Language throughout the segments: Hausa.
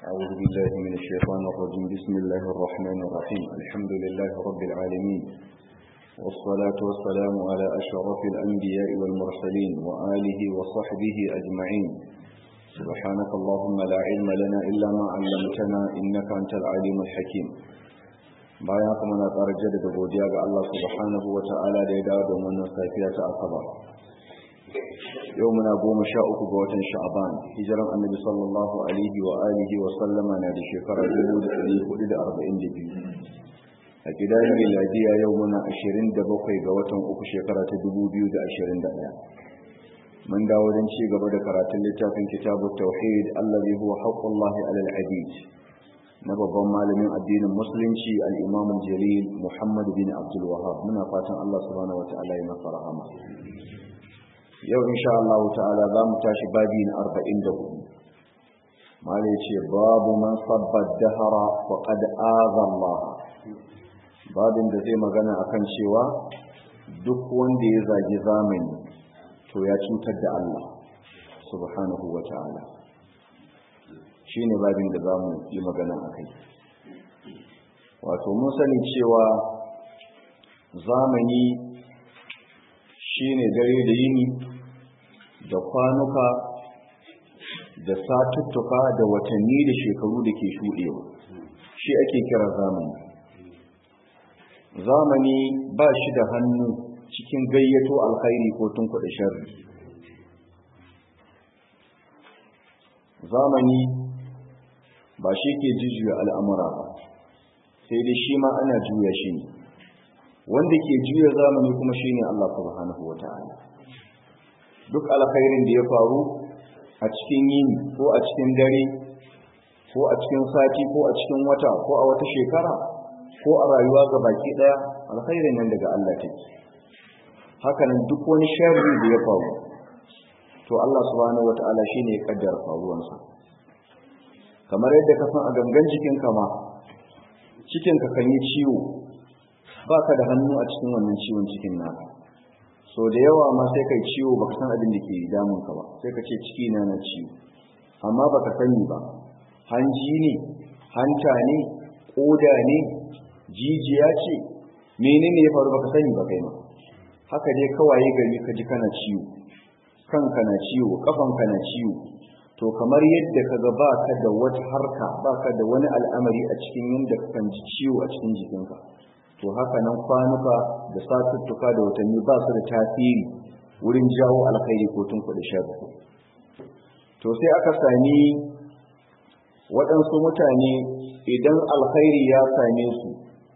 أعوذ بالله من الشيطان الرجيم بسم الله الرحمن الرحيم الحمد لله رب العالمين والصلاة والسلام على أشرف الأنبياء والمرسلين وآله وصحبه أجمعين سبحانك اللهم لا علم لنا إلا ما علمتنا إنك أنت العليم الحكيم bayan kuma na ƙara jaddada godiya ga Allah subhanahu wa ta'ala da ya dawo da wannan safiya ta asabar yau muna goma sha uku ga watan sha'aban hijiran annabi sallallahu alaihi wa alihi wa sallama na da shekara dubu da ɗari hudu da arba'in da biyu a gidan miladiya yau muna ashirin da bakwai ga watan uku shekara ta dubu biyu da ashirin da ɗaya mun dawo don ci gaba da karatun littafin kitabu tauhid allazi huwa haqqullahi alal abid na babban malamin addinin musulunci al-imam jalil muhammad bin abdul wahab muna fatan Allah subhanahu wa ta'ala ya masa rahama yau insha Allah ta'ala za mu tashi babi na 44 mala yace babu man sabba dahara faqad aza Allah babin da zai magana akan cewa duk wanda ya zagi zamani to ya cutar da Allah subhanahu wa ta'ala shine babin da za mu yi magana akai wato mun sani cewa zamani shine dare da yini da kwanuka da satuttuka da watanni da shekaru da ke shuɗewa shi ake kira zamani zamani ba shi da hannu cikin gayyato alkhairi ko tunkuɗa sharri zamani ba shi ke jujjuya al'amura ba sai dai shi ma ana juya shi ne wanda ke juya zamani kuma shi ne Allah subhanahu wa ta'ala duk alkhairin da ya faru a cikin yini ko a cikin dare ko a cikin sati ko a cikin wata ko a wata shekara ko a rayuwa ga baki daya alkhairin nan daga Allah take hakanan duk wani sharri da ya faru to Allah subhanahu wataala shine ya kaddara faruwansa kamar yadda ka san a gangan jikin ka ma cikin ka kan yi ciwo baka da hannu a cikin wannan ciwon cikin naka so da yawa ma sai kai ciwo baka san abin da ke damun ka ba sai ka ce ciki na na ciwo amma baka sani ba hanji ne hanta ne koda ne jijiya ce menene ya faru baka sani ba kai ma haka dai kawai gari ka ji kana ciwo kanka na ciwo kafanka na ciwo to kamar yadda kaga baka da wata harka baka da wani al'amari a cikin yadda ka kan ji ciwo a cikin jikinka to haka nan kwanuka da satuttuka da watanni ba su da tasiri wurin jawo alkhairi ko tunkuɗe sharri to sai aka sami waɗansu mutane idan alkhairi ya same su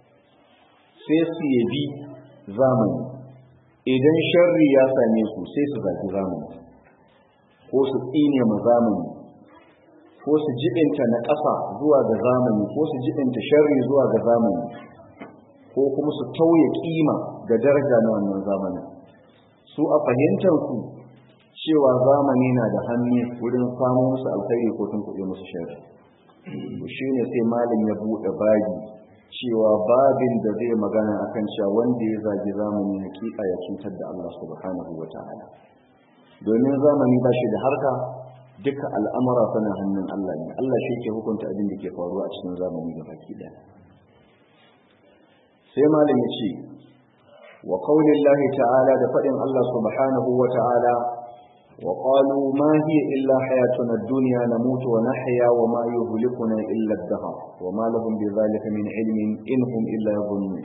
sai su yabi zamani idan sharri ya same su sai su zagi zamani ko su tsine ma zamani ko su jibinta na ƙasa zuwa ga zamani ko su jibinta sharri zuwa ga zamani ko kuma su tauye kima da daraja na wannan zamanin su a fahimtar su cewa zamani na da hannu wurin samun musu alkhairi ko tun kuɗe musu shari shi ne sai malin ya buɗe babi cewa babin da zai magana akan cewa wanda ya zagi zamani hakika ya cutar da Allah subhanahu wa ta'ala domin zamani ba shi da harka duka al'amura suna hannun Allah ne Allah shi ke hukunta abin da ke faruwa a cikin zamani da baki ɗaya sai malam ya ce wa qaulin lahi ta'ala da faɗin Allah subhanahu wa ta'ala wa qalu ma hiya illa hayatuna ad-dunya namutu wa nahya wa ma yuhlikuna illa ad-dahr wa ma lahum bidhalika min ilmin in hum illa yadhunnun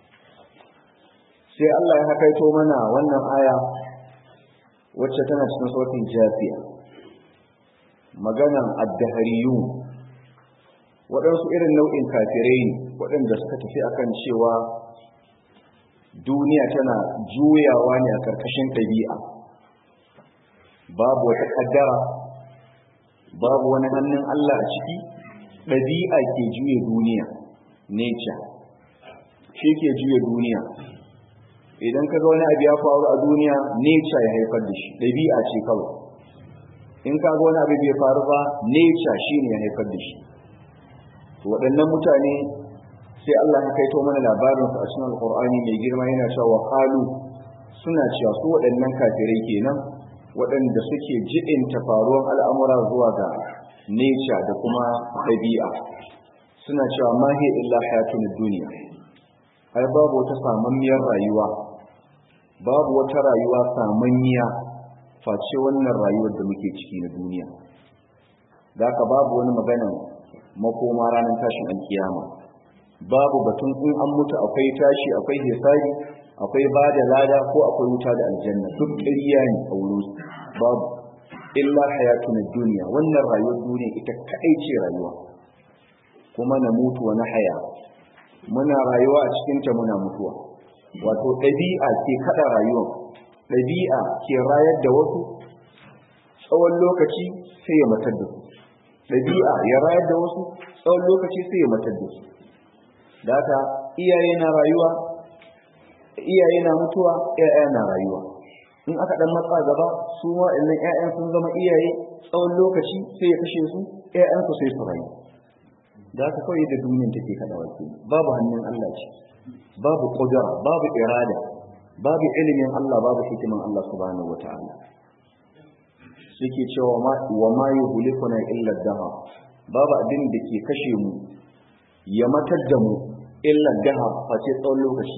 sai Allah ya hakaito mana wannan aya wacce tana cikin sautin jafiya maganan ad-dahriyun waɗansu irin nau'in kafirai ne waɗanda suka tafi akan cewa duniya tana juyawa ne a ƙarƙashin ɗabi'a babu wata ƙaddara babu wani hannun Allah a ciki ɗabi'a ke juya duniya nature shi ke juya duniya idan ka ga wani abu ya faru a duniya nature ya haifar da shi ɗabi'a ce kawai in ka ga wani abu bai faru ba nature shi ne ya haifar da shi waɗannan mutane sai Allah ya kaito mana labarin su a cikin Alƙur'ani mai girma yana cewa qalu suna cewa su waɗannan kafirai kenan waɗanda suke jibinta faruwar al'amura zuwa ga nature da kuma ɗabi'a suna cewa ma hiya illa hayatun duniya ai babu wata samammiyar rayuwa babu wata rayuwa samanniya face wannan rayuwar da muke ciki na duniya da haka babu wani magana makoma ranar tashin alkiyama babu batun in an mutu akwai tashi akwai hisabi akwai ba da lada ko akwai wuta da aljanna duk ƙarya ne a wurin babu illa hayatun duniya wannan rayuwar duniya ita kaɗai ce rayuwa kuma na mutu wani haya muna rayuwa a cikinta muna mutuwa wato ɗabi'a ke kaɗa rayuwa ɗabi'a ke rayar da wasu tsawon lokaci sai ya matar da su ɗabi'a ya rayar da wasu tsawon lokaci sai ya matar da su da haka iyaye na rayuwa iyaye na mutuwa ƴaƴa na rayuwa in aka dan matsa gaba su ma illan ƴaƴan sun zama iyaye tsawon lokaci sai ya kashe su ƴaƴan su sai su rayu da haka kawai da duniyar take kada wake babu hannun Allah ce babu qudra babu irada babu ilimin Allah babu hikiman Allah subhanahu wataala suke cewa ma wa ma yuhlikuna illa daha babu abin da ke kashe mu ya matar da mu illa daha face tsawon lokaci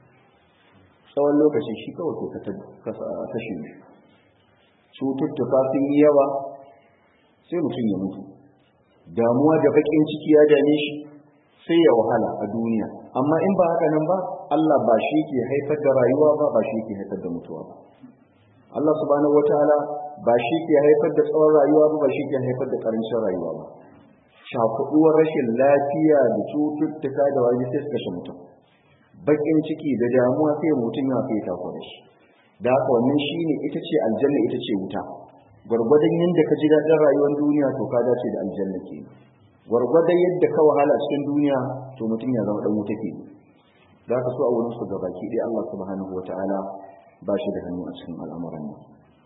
tsawon lokaci shi kawai ke kashe mu cututtuka sun yi yawa sai mutum ya mutu damuwa da bakin ciki ya dame shi sai ya wahala a duniya amma in ba haka nan ba Allah ba shi ke haifar da rayuwa ba ba shi ke haifar da mutuwa ba Allah subhanahu wataala ba shi ke haifar da tsawon rayuwa ba ba shi ke haifar da karancin rayuwa ba shakuduwar rashin lafiya da cututtuka da wani sai su kashe mutum bakin ciki da damuwa sai mutum ya fi ta da shi da haka wannan shine ita ce aljanna ita ce wuta gwargwadon yadda ka ji daɗin rayuwar duniya to ka dace da aljanna ke gwargwadon yadda ka wahala cikin duniya to mutum ya zama ɗan wuta ke da haka so a wurin su gabaki ɗaya Allah subhanahu wata'ala ba shi da hannu a cikin al'amuran nan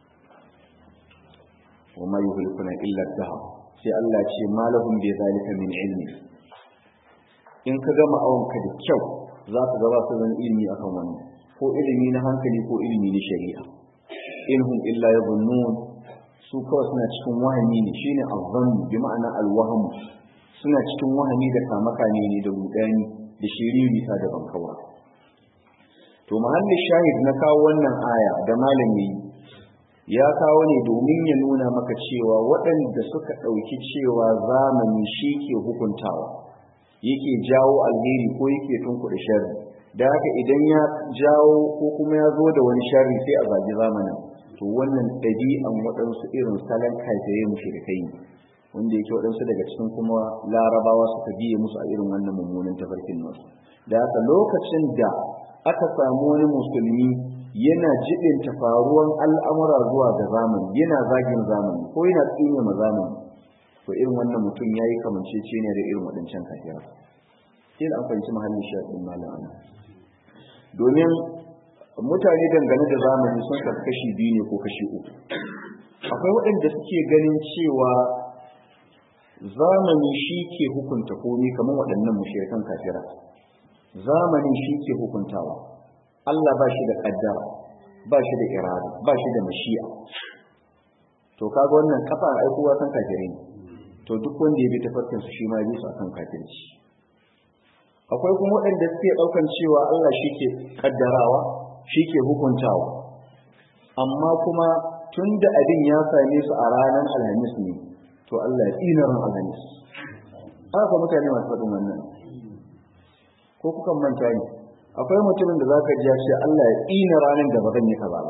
wa ma yuhlikuna illa dahab sai Allah ce malahum bi zalika min ilmi in ka gama awonka da kyau za ka gaba su zan ilimi akan wannan ko ilimi na hankali ko ilimi na shari'a inhum illa yadhunnun su kawai suna cikin wahami ne shine azzan bi ma'ana alwaham suna cikin wahami da kamakane ne da rudani da shiriri ta da bankawa to mahallin shahid na kawo wannan aya da malami ya kawo ne domin ya nuna maka cewa waɗanda suka ɗauki cewa zamani shi ke hukuntawa yake jawo alheri ko yake tunkuɗe sharri da haka idan ya jawo ko kuma ya zo da wani sharri sai a zagi zamanin to wannan ɗabi'an waɗansu irin salon kaifaye mushrikai ne wanda yake waɗansu daga cikin kuma larabawa suka biye musu a irin wannan mummunan tafarkin nasu da haka lokacin da aka samu wani musulmi yana jibinta faruwan al'amura zuwa ga zamani yana zagin zamani ko yana tsine ma zamani to irin wannan mutum ya yi kamancece ne da irin waɗancan kafiyar sai da an fahimci mahallin shaɗin malam ana domin mutane dangane da zamani sun kasu kashi biyu ne ko kashi uku akwai waɗanda suke ganin cewa zamani shi ke hukunta komi kamar waɗannan mushrikan kafira zamani shi ke hukuntawa Allah ba shi da ƙaddara ba shi da irada ba shi da mashi'a to kaga wannan kafa aikowa san kafirai ne to duk wanda ya bi tafarkin su shi ma ya bi su akan kafirci akwai kuma waɗanda suke ɗaukan cewa Allah shi ke ƙaddarawa shi ke hukuntawa amma kuma tun da abin ya same su a ranar alhamis ne to Allah ya tsina ran alhamis haka mutane masu faɗin wannan ko kukan manta ne akwai mutumin da zaka ji ya ce Allah ya tsina ranar da ba zan yi kaza ba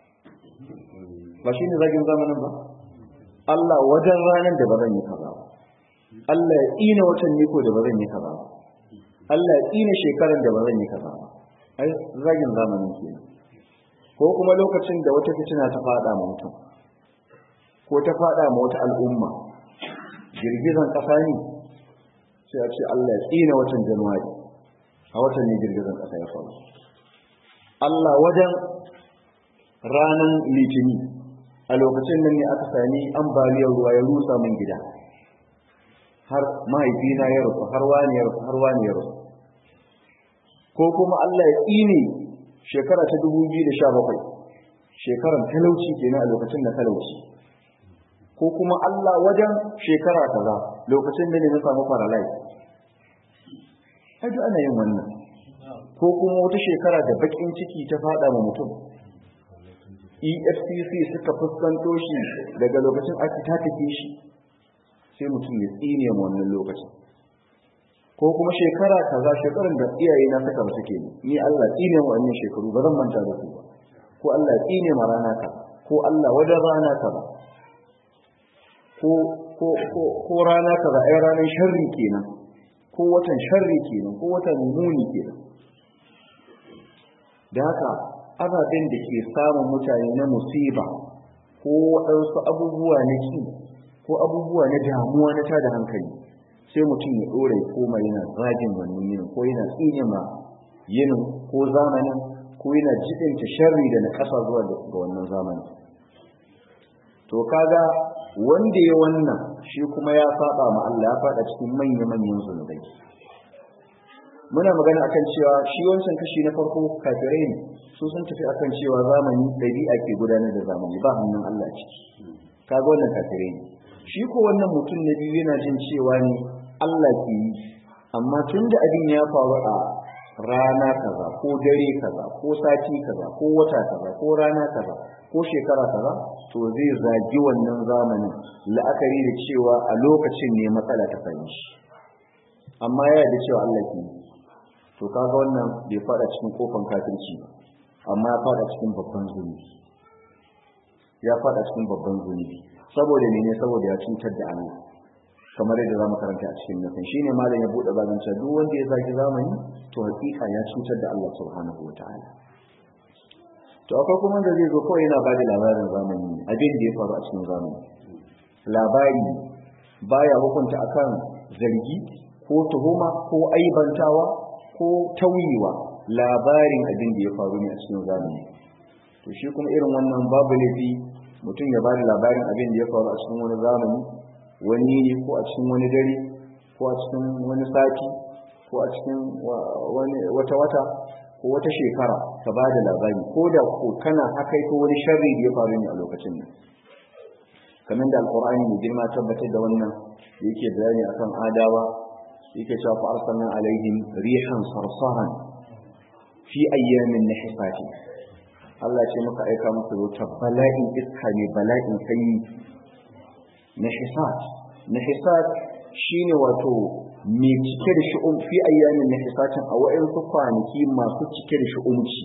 ba shine zagin zamanin ba Allah wajen ranar da ba zan yi kaza ba Allah ya tsina watan niko da ba zan yi kaza ba Allah ya tsina shekaran da ba zan yi kaza ba ai zagin zamanin kenan ko kuma lokacin da wata fitina ta fada ma mutum ko ta fada ma wata al'umma girgizan kasa ne sai a ce Allah ya tsina watan Januwari a watan ne girgizan kasa ya faru Allah wajen ranar litini a lokacin nan ne aka sami ambaliyar ruwa ya rusa min gida har mahaifina ya rufu har wani ya rufu har wani ya rufu ko kuma Allah ya tsine shekara ta 2017 shekaran talauci kenan a lokacin da talauci ko kuma Allah wajen shekara kaza lokacin da ne na samu paralyze ai duk ana yin wannan ko kuma wata shekara da bakin ciki ta fada ma mutum EFCC suka fuskanto shi daga lokacin aka ta tafi shi sai mutum ya tsine ma wannan lokacin ko kuma shekara kaza shekaran da iyaye na suka ba suke ni Allah tsine ma wannan shekaru ba zan manta da su ba ko Allah tsine ma rana ka ko Allah wajen rana ka ba ko ko ko ko rana ka ba ai ranar sharri kenan ko watan sharri kenan ko watan muni kenan da haka ababen da ke samun mutane na musiba ko waɗansu abubuwa na ki ko abubuwa na damuwa na tada hankali sai mutum ya ɗora ya koma yana zagin wannan yinin ko yana tsine ma yinin ko zamanin ko yana jiɗinta sharri da na ƙasa zuwa ga wannan zamanin to kaga wanda ya wannan shi kuma ya saba ma Allah ya faɗa cikin manya-manyan zunubai muna magana akan cewa shi wancan kashi na farko kafirai ne su sun tafi akan cewa zamani ɗabi'a ke gudanar da zamani ba hannun Allah ciki kaga wannan kafirai ne shi ko wannan mutum na biyu yana jin cewa ne Allah ke yi amma tun da abin ya faru a rana kaza ko dare kaza ko sati kaza ko wata kaza ko rana kaza ko shekara kaza to zai zagi wannan zamanin la'akari da cewa a lokacin ne matsala ta fahimci shi amma ya da cewa Allah ke yi to kaga wannan bai fada cikin kofan kafirci amma ya fada cikin babban zunubi ya fada cikin babban zunubi saboda ne ne saboda ya cutar da Allah kamar yadda zamu karanta a cikin nufin shine malam ya bude babin cewa duk wanda ya zagi zamani to hakika ya cutar da Allah subhanahu wataala to akwai kuma da zai zo kawai yana bada labarin zamani abin da ya faru a cikin zamani labari baya hukunta akan zargi ko tuhuma ko aibantawa ko tauyewa labarin abin da ya faru ne a cikin zamani to shi kuma irin wannan babu laifi mutum ya bada labarin abin da ya faru a cikin wani zamani wani ne ko a cikin wani dare ko a cikin wani sati ko a cikin wata wata ko wata shekara ka ba da labari ko da ko kana akai ko wani sharri da ya faru ne a lokacin nan kamar da alkur'ani mai girma tabbatar da wannan yake bayani akan adawa yake cewa fa arsalna alaihim rihan sarsaran fi ayyamin nahisati Allah ce muka aika musu wata bala'in iska ne bala'in sanyi nahisat nahisat shine wato mai cike da shi'um fi ayyamin nahisatin a wa'ansu kwanaki masu cike da shi'umci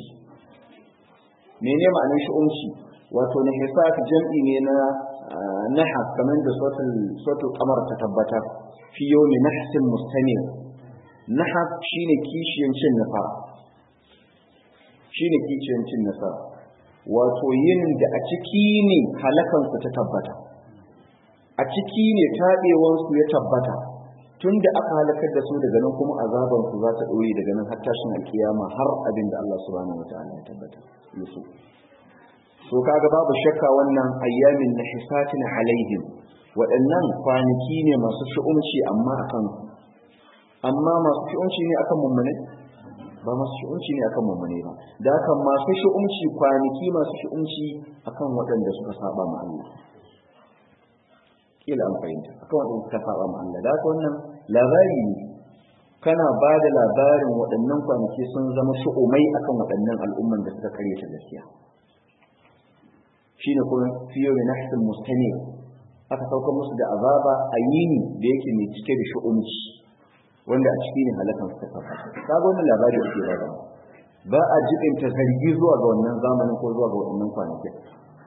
mene ma'anar shi'umci wato nahisat jam'i ne na nahas kamar da sautul kamar ta tabbatar fi yawmi nahsin mustamir nahas shine kishiyan cin nasara shine kishiyan cin nasara wato yin da a ciki ne halakansu ta tabbata a ciki ne taɓewansu ya tabbata tun da aka halakar da su daga nan kuma azabansu za ta ɗore daga nan har tashin alkiyama har abin da Allah subhanahu wa ta'ala ya tabbata yusuf so kaga babu shakka wannan ayyamin na hisatin alaihim waɗannan kwanaki ne masu shi'umci amma akan amma masu shi'umci ne akan mummune ba masu shi'umci ne akan mummune ba da haka masu shi'umci kwanaki masu shi'umci akan waɗanda suka saba ma Allah kila an fahimta akan waɗanda suka saba ma Allah da haka wannan labari ne kana ba da labarin waɗannan kwanaki sun zama shu'umai akan waɗannan al'umman da suka karyata gaskiya shine kuma fiye da nahsin mustani aka sauka musu da azaba a yini da yake mai cike da shu'umci wanda a ciki ne halakan suka sauka kaga wannan labari ake bada ba a jibinta zargi zuwa ga wannan zamanin ko zuwa ga wannan kwanakin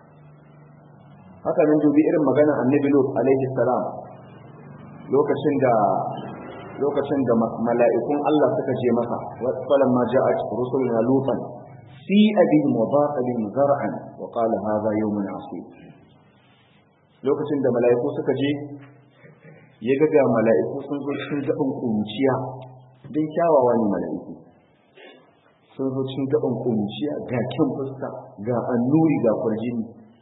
haka nan dubi irin magana annabi lut alaihi salam lokacin da lokacin da mala'ikun Allah suka je masa falan ma ja'at rusuluna lutan fi abin mudaqalin zar'an wa qala hadha yawmun asib lokacin da mala'iku suka je ya ga ga mala'iku sun zo cikin gaban kunciya don kyawawa ne mala'iku sun zo cikin gaban kunciya ga kyan fuska ga annuri ga kwarjini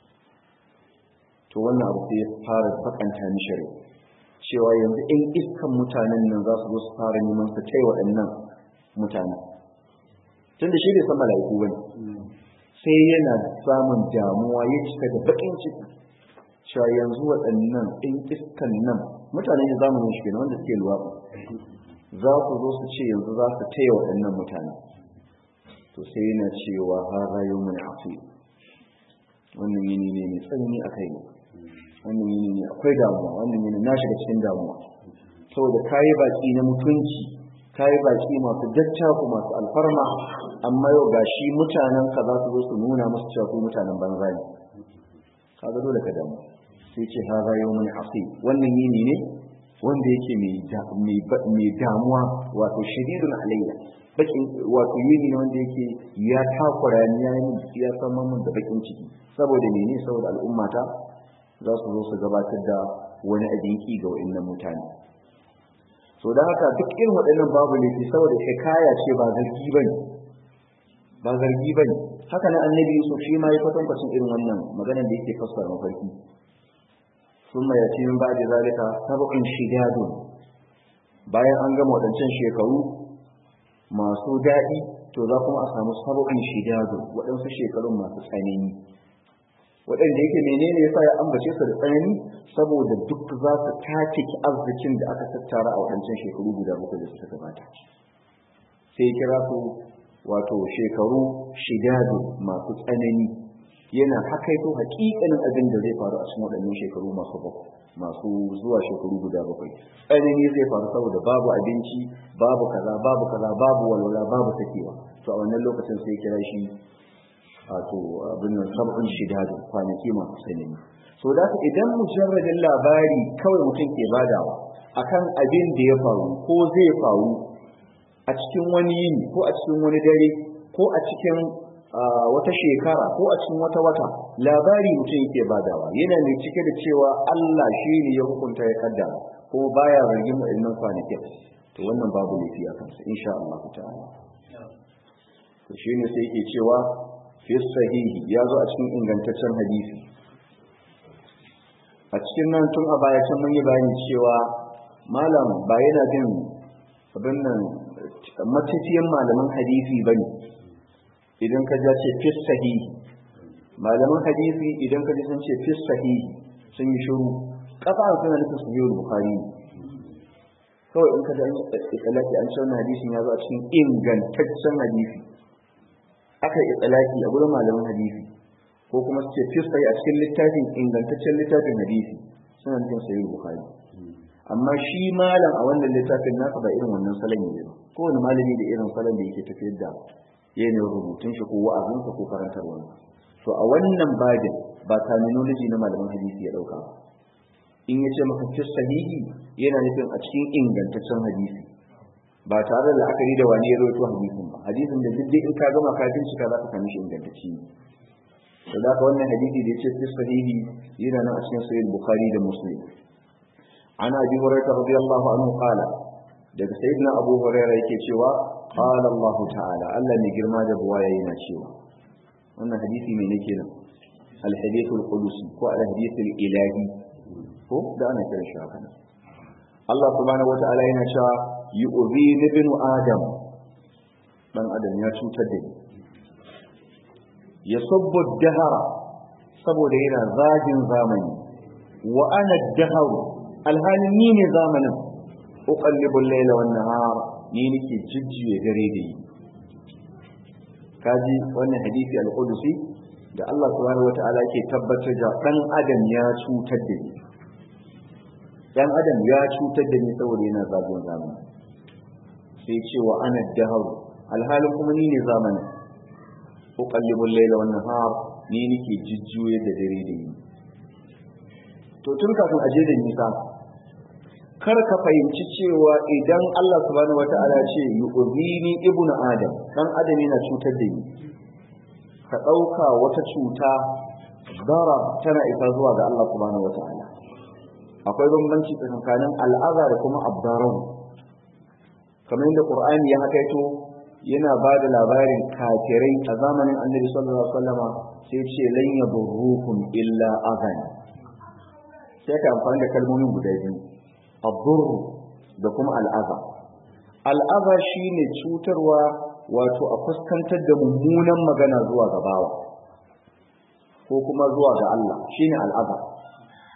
to wannan abu sai ya fara bakanta mishi rai cewa yanzu ɗan iskan mutanen nan za su zo su fara neman su kai waɗannan mutane tun da shi bai san mala'iku bane sai yana samun damuwa ya cika da baƙin ciki cewa yanzu waɗannan ɗin iskan nan mutane ne zamanin shi kenan wanda suke luwaɗi za su zo su ce yanzu za su taya waɗannan mutane to sai yana cewa har rayu mai afi wannan yini ne mai tsanani a kai wannan yini ne akwai damuwa wannan yini na shiga cikin damuwa saboda kayi baki na mutunci kayi baki masu dattaku masu alfarma amma yau gashi mutanen ka za su zo su nuna musu cewa ku mutanen banza ne kaga dole ka damu sai ce ha rayu mai afi wannan yini ne wanda yake mai damuwa wato shadidun alayya bakin wato yini ne wanda yake ya takura ni ya yi ya san mun da bakin ciki saboda mene saboda al'ummata za su zo su gabatar da wani abinki ga wa'annan mutane so da haka duk irin waɗannan babu laifi saboda hikaya ce ba zargi bane ba zargi bane haka nan annabi Yusuf shi ma ya kwatankwacin irin wannan maganar da yake fassara mafarki ثم يأتي من بعد ذلك سبق شداد bayan an gama waɗancan shekaru masu daɗi to za kuma a samu sabu'in shidadu waɗansu shekarun masu tsanani waɗanda yake menene yasa ya ambace su da tsanani saboda duk za su take arzikin da aka tattara a waɗancan shekaru guda bakwai da suka gabata sai kira su wato shekaru shidadu masu tsanani yana hakaito hakikanin abin da zai faru a cikin waɗannan shekaru masu bakwai masu zuwa shekaru guda bakwai tsanani zai faru saboda babu abinci babu kaza babu kaza babu walwala babu sakewa to a wannan lokacin sai kira shi wato abin nan sabon shidadu kwanaki masu tsanani so da idan mujarradin labari kawai mutum ke badawa akan abin da ya faru ko zai faru a cikin wani yini ko a cikin wani dare ko a cikin wata shekara ko a cikin wata wata labari mutum yake badawa yana mai cike da cewa Allah shi ne ya hukunta ya kaddara kuma baya zargin waɗannan kwanakin to wannan babu laifi a kansa insha Allah ta'ala to shine sai yake cewa fi sahihi ya zo a cikin ingantaccen hadisi a cikin nan tun a baya can mun yi bayani cewa malam ba yana bin abin nan matafiyan malaman hadisi bane idan ka ja ce fis sahihi malaman hadisi idan ka ji sun ce fis sahihi sun yi shiru kafa suna nufin su yiwu bukari kawai in ka da itsalaki an ce wannan hadisin ya zo a cikin ingantaccen hadisi aka yi itsalaki a gurin malaman hadisi ko kuma su ce fis sahihi a cikin littafin ingantaccen littafin hadisi suna nufin su yiwu bukari amma shi malam a wannan littafin nasa ba irin wannan salon ne ba kowane malami da irin salon da yake tafiyar da yanayin rubutun shi ko wa'azinsa ko karantarwa to a wannan babin ba terminology na malaman hadisi ya dauka in yace maka fi sahihi yana nufin a cikin ingantaccen hadisi ba tare da la'akari da wani ya rawaito hadisin ba hadisin da duk in ka gama ka bincika za ka sami shi ingantacce ne to da wannan hadisi da yace fi sahihi yana nan a cikin sahih bukhari da muslim an abi hurairah radiyallahu anhu qala daga sayyidina abu hurairah yake cewa qala allah ta'ala Allah ne girma da buwaya yana cewa wannan hadisi ne nake nan al-hadith al-qudusi ko al-hadith al-ilahi ko da ana kira shi haka Allah subhanahu wata'ala yana cewa yu'zi ibn adam dan adam ya cutar da ni yasubbu dahara saboda yana zagin zamani wa ana daharu alhalin ni ne zamanin uqallibu al-layla wan nahar ni nake jijjiye dare da yi kaji wannan hadisi al-qudusi da Allah subhanahu wata'ala ke tabbatar da dan adam ya cutar da ni dan adam ya cutar da ni saboda yana zagon zamani sai ce wa ana daharu alhalin kuma ni ne zamanin uqallibu al-layla wan nahar ni nake jijjiye da dare da yi to tun kafin aje da nisa kar ka fahimci cewa idan Allah subhanahu wata'ala ce yu'zini ibnu adam dan adam yana cutar da ni ka dauka wata cuta dara tana isa zuwa ga Allah subhanahu wata'ala akwai bambanci tsakanin al'aza da kuma abdaran kamar yadda qur'ani ya hakaito yana ba da labarin kafirai a zamanin annabi sallallahu alaihi wasallama sai ce lan yadurrukum illa azan sai ka amfani da kalmomin guda biyu الضر da kuma al'aza al'aza shine cutarwa wato a fuskantar da mummunan magana zuwa ga bawa ko kuma zuwa ga Allah shine al'aza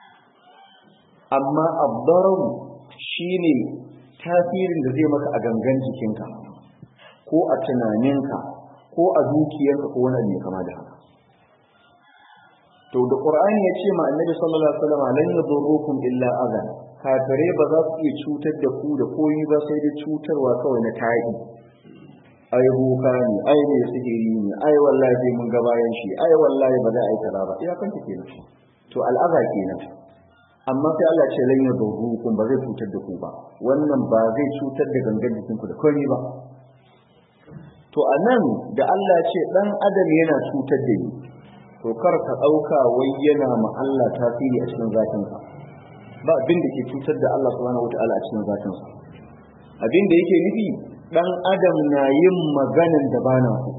amma abdararu shine tasirin da zai maka a gangan jikinka ko a tunaninka ko a dukiyarka ko wani abu kama da haka to da qur'ani ya ce ma annabi sallallahu alaihi wasallam lan yadurrukum illa adhan kafire ba za su iya cutar da ku da koyi ba sai da cutarwa kawai na tayi ai boka ne ai ne sihiri ne ai wallahi mun ga bayan shi ai wallahi ba za a yi kaza ba iya kanta kenan to al'aza kenan amma sai Allah ce lan yadurrukum ba zai cutar da ku ba wannan ba zai cutar da gangan jikinku da komai ba to anan da Allah ce dan adam yana cutar da ni to kar ka dauka wai yana ma Allah tasiri a cikin zatinsa ba abin da ke cutar da Allah subhanahu wataala a cikin zatinsa abin da yake nufi dan adam na yin maganan da bana so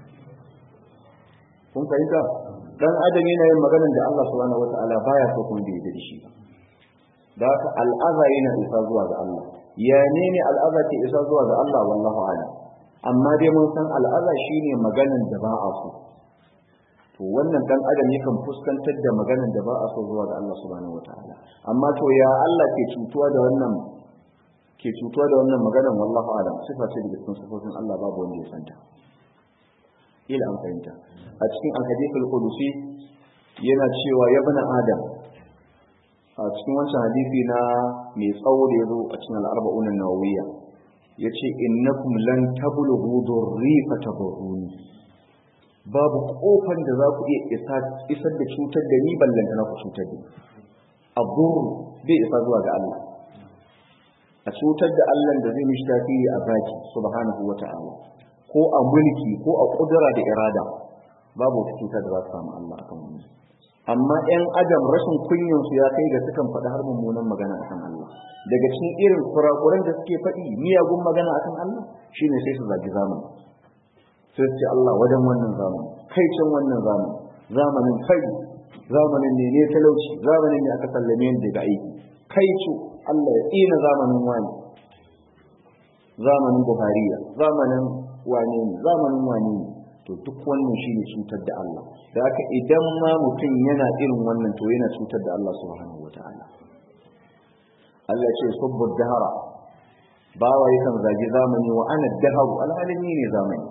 kun fahimta dan adam yana yin maganan da Allah subhanahu wataala baya so kuma bai da shi da haka al'aza yana isa zuwa ga Allah ya ne ne al'aza ke isa zuwa ga Allah wallahu a'lam amma dai mun san al'aza shine maganan da ba a so to wannan dan adam yakan fuskantar da maganan da ba a so zuwa ga Allah subhanahu wataala amma to ya Allah ke cutuwa da wannan ke cutuwa da wannan maganan wallahu a'lam sifa ce daga cikin sifofin Allah babu wanda ya santa ila an fahimta a cikin al-hadith al-qudusi yana cewa ya bani adam a cikin wancan hadisi na mai tsawo da ya zo a cikin al'arba'un nawawiyya ya ce innakum lan tablughu durri fatadurruni babu kofan da za ku iya isar da cutar da ni ballanta na ku cutar da ni adur bai isa zuwa ga Allah a cutar da Allah da zai mishi tasiri a zaki subhanahu wata'ala ko a mulki ko a kudura da irada babu wata cutar da za su samu Allah akan wani amma ‘yan adam rashin kunyansu ya kai ga sukan faɗi har mummunan magana akan Allah daga cikin irin kurakuran da suke faɗi miyagun magana akan Allah shine sai su zagi zamani sai su ce Allah wajen wannan zamani kai can wannan zamani zamanin kai zamanin ne ne talauci zamanin ne aka sallame ni daga aiki kai cu Allah ya tsina zamanin wani zamanin buhariya zamanin wane ne zamanin wane ne to duk wannan shine cutar da Allah da haka idan ma mutum yana irin wannan to yana cutar da Allah subhanahu wataala Allah ce subbu dahara bawa yakan zagi zamani wa ana daharu alhalin ni ne zamani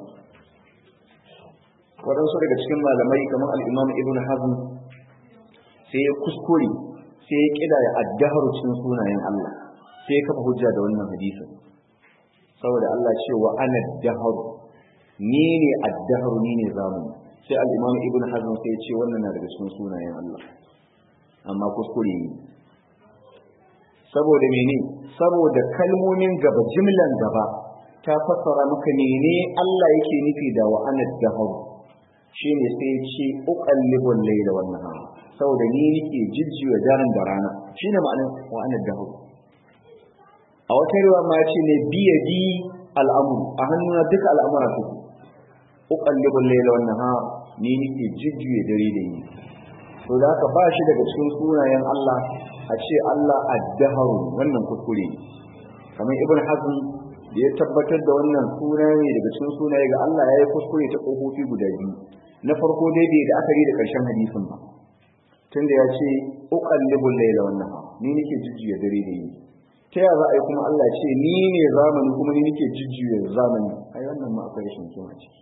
waɗansu daga cikin malamai kamar al-imam ibn hazm sai ya kuskure sai ya kida ya addaharu cikin sunayen Allah sai ya kafa hujja da wannan hadisin saboda Allah ce wa ana daharu ni ne addaharu ni ne zamani sai al-imam ibn hazm sai ya ce wannan na daga cikin sunayen Allah amma kuskure ne saboda mene saboda kalmomin gaba jimlan gaba ta fassara maka mene Allah yake nufi da wa ana daharu shine sai ya ce uqallibul layla wan nahar saboda ni nake jijjiwa daren da rana shine ma'anar wa ana daharu a wata riwa ma ya ce ne biyadi al'amru a hannuna duka al'amura suke uqallibul layla wan nahar ni nake jijjiye dare da yini to da haka ba shi daga cikin sunayen Allah a ce Allah ad-dahru wannan kuskure ne kamar ibn hazm da ya tabbatar da wannan suna ne daga cikin sunaye ga Allah ya yi kuskure ta kofofi guda biyu na farko dai bai da akari da karshen hadisin ba tunda ya ce uqallibul layla wan nahar ni nake jijjiye dare da yini ta yaya za a yi kuma Allah ce ni ne zamani kuma ni nake jijjiye zamani ai wannan ma akwai rashin kima ciki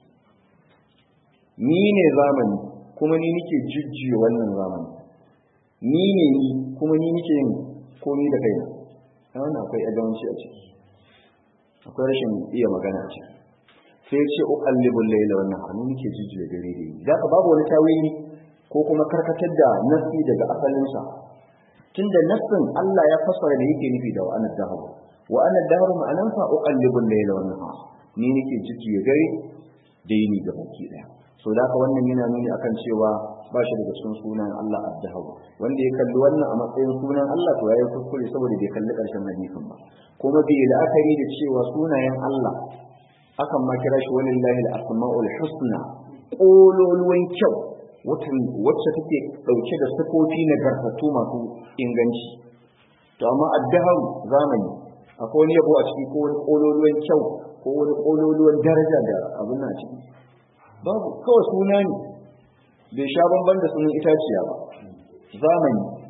ni ne zamani kuma ni nake jujjuya wannan zamani ni ne ni kuma ni nake yin komi da kaina a wannan akwai ajawanci a ciki akwai rashin iya magana a ciki sai ya ce uqallibul layla wannan hannu nake jujjuya dare da yi da babu wani tawili ko kuma karkatar da nasi daga asalinsa tunda nassin Allah ya fassara da yake nufi da wa'anad dahru wa'anad dahru ma'anansa uqallibul layla wannan ni nake jujjuya dare da yini ga baki daya so da haka wannan yana nuni akan cewa ba shi daga cikin sunan Allah ad-dahab wanda ya kalli wannan a matsayin sunan Allah to yayi kuskure saboda bai kalli karshen hadisin ba kuma bai la'akari da cewa sunayen Allah akan ma kira shi walillahi al-asma'ul husna kololuwan kyau wacce take dauke da sifofi na garfatu masu inganci to amma ad-dahab zamani akwai wani yabo a ciki ko wani kololuwan kyau ko wani kololuwan daraja da abin nan a ciki babu kawai suna ne bai sha bamban da sunan itaciya ba zamani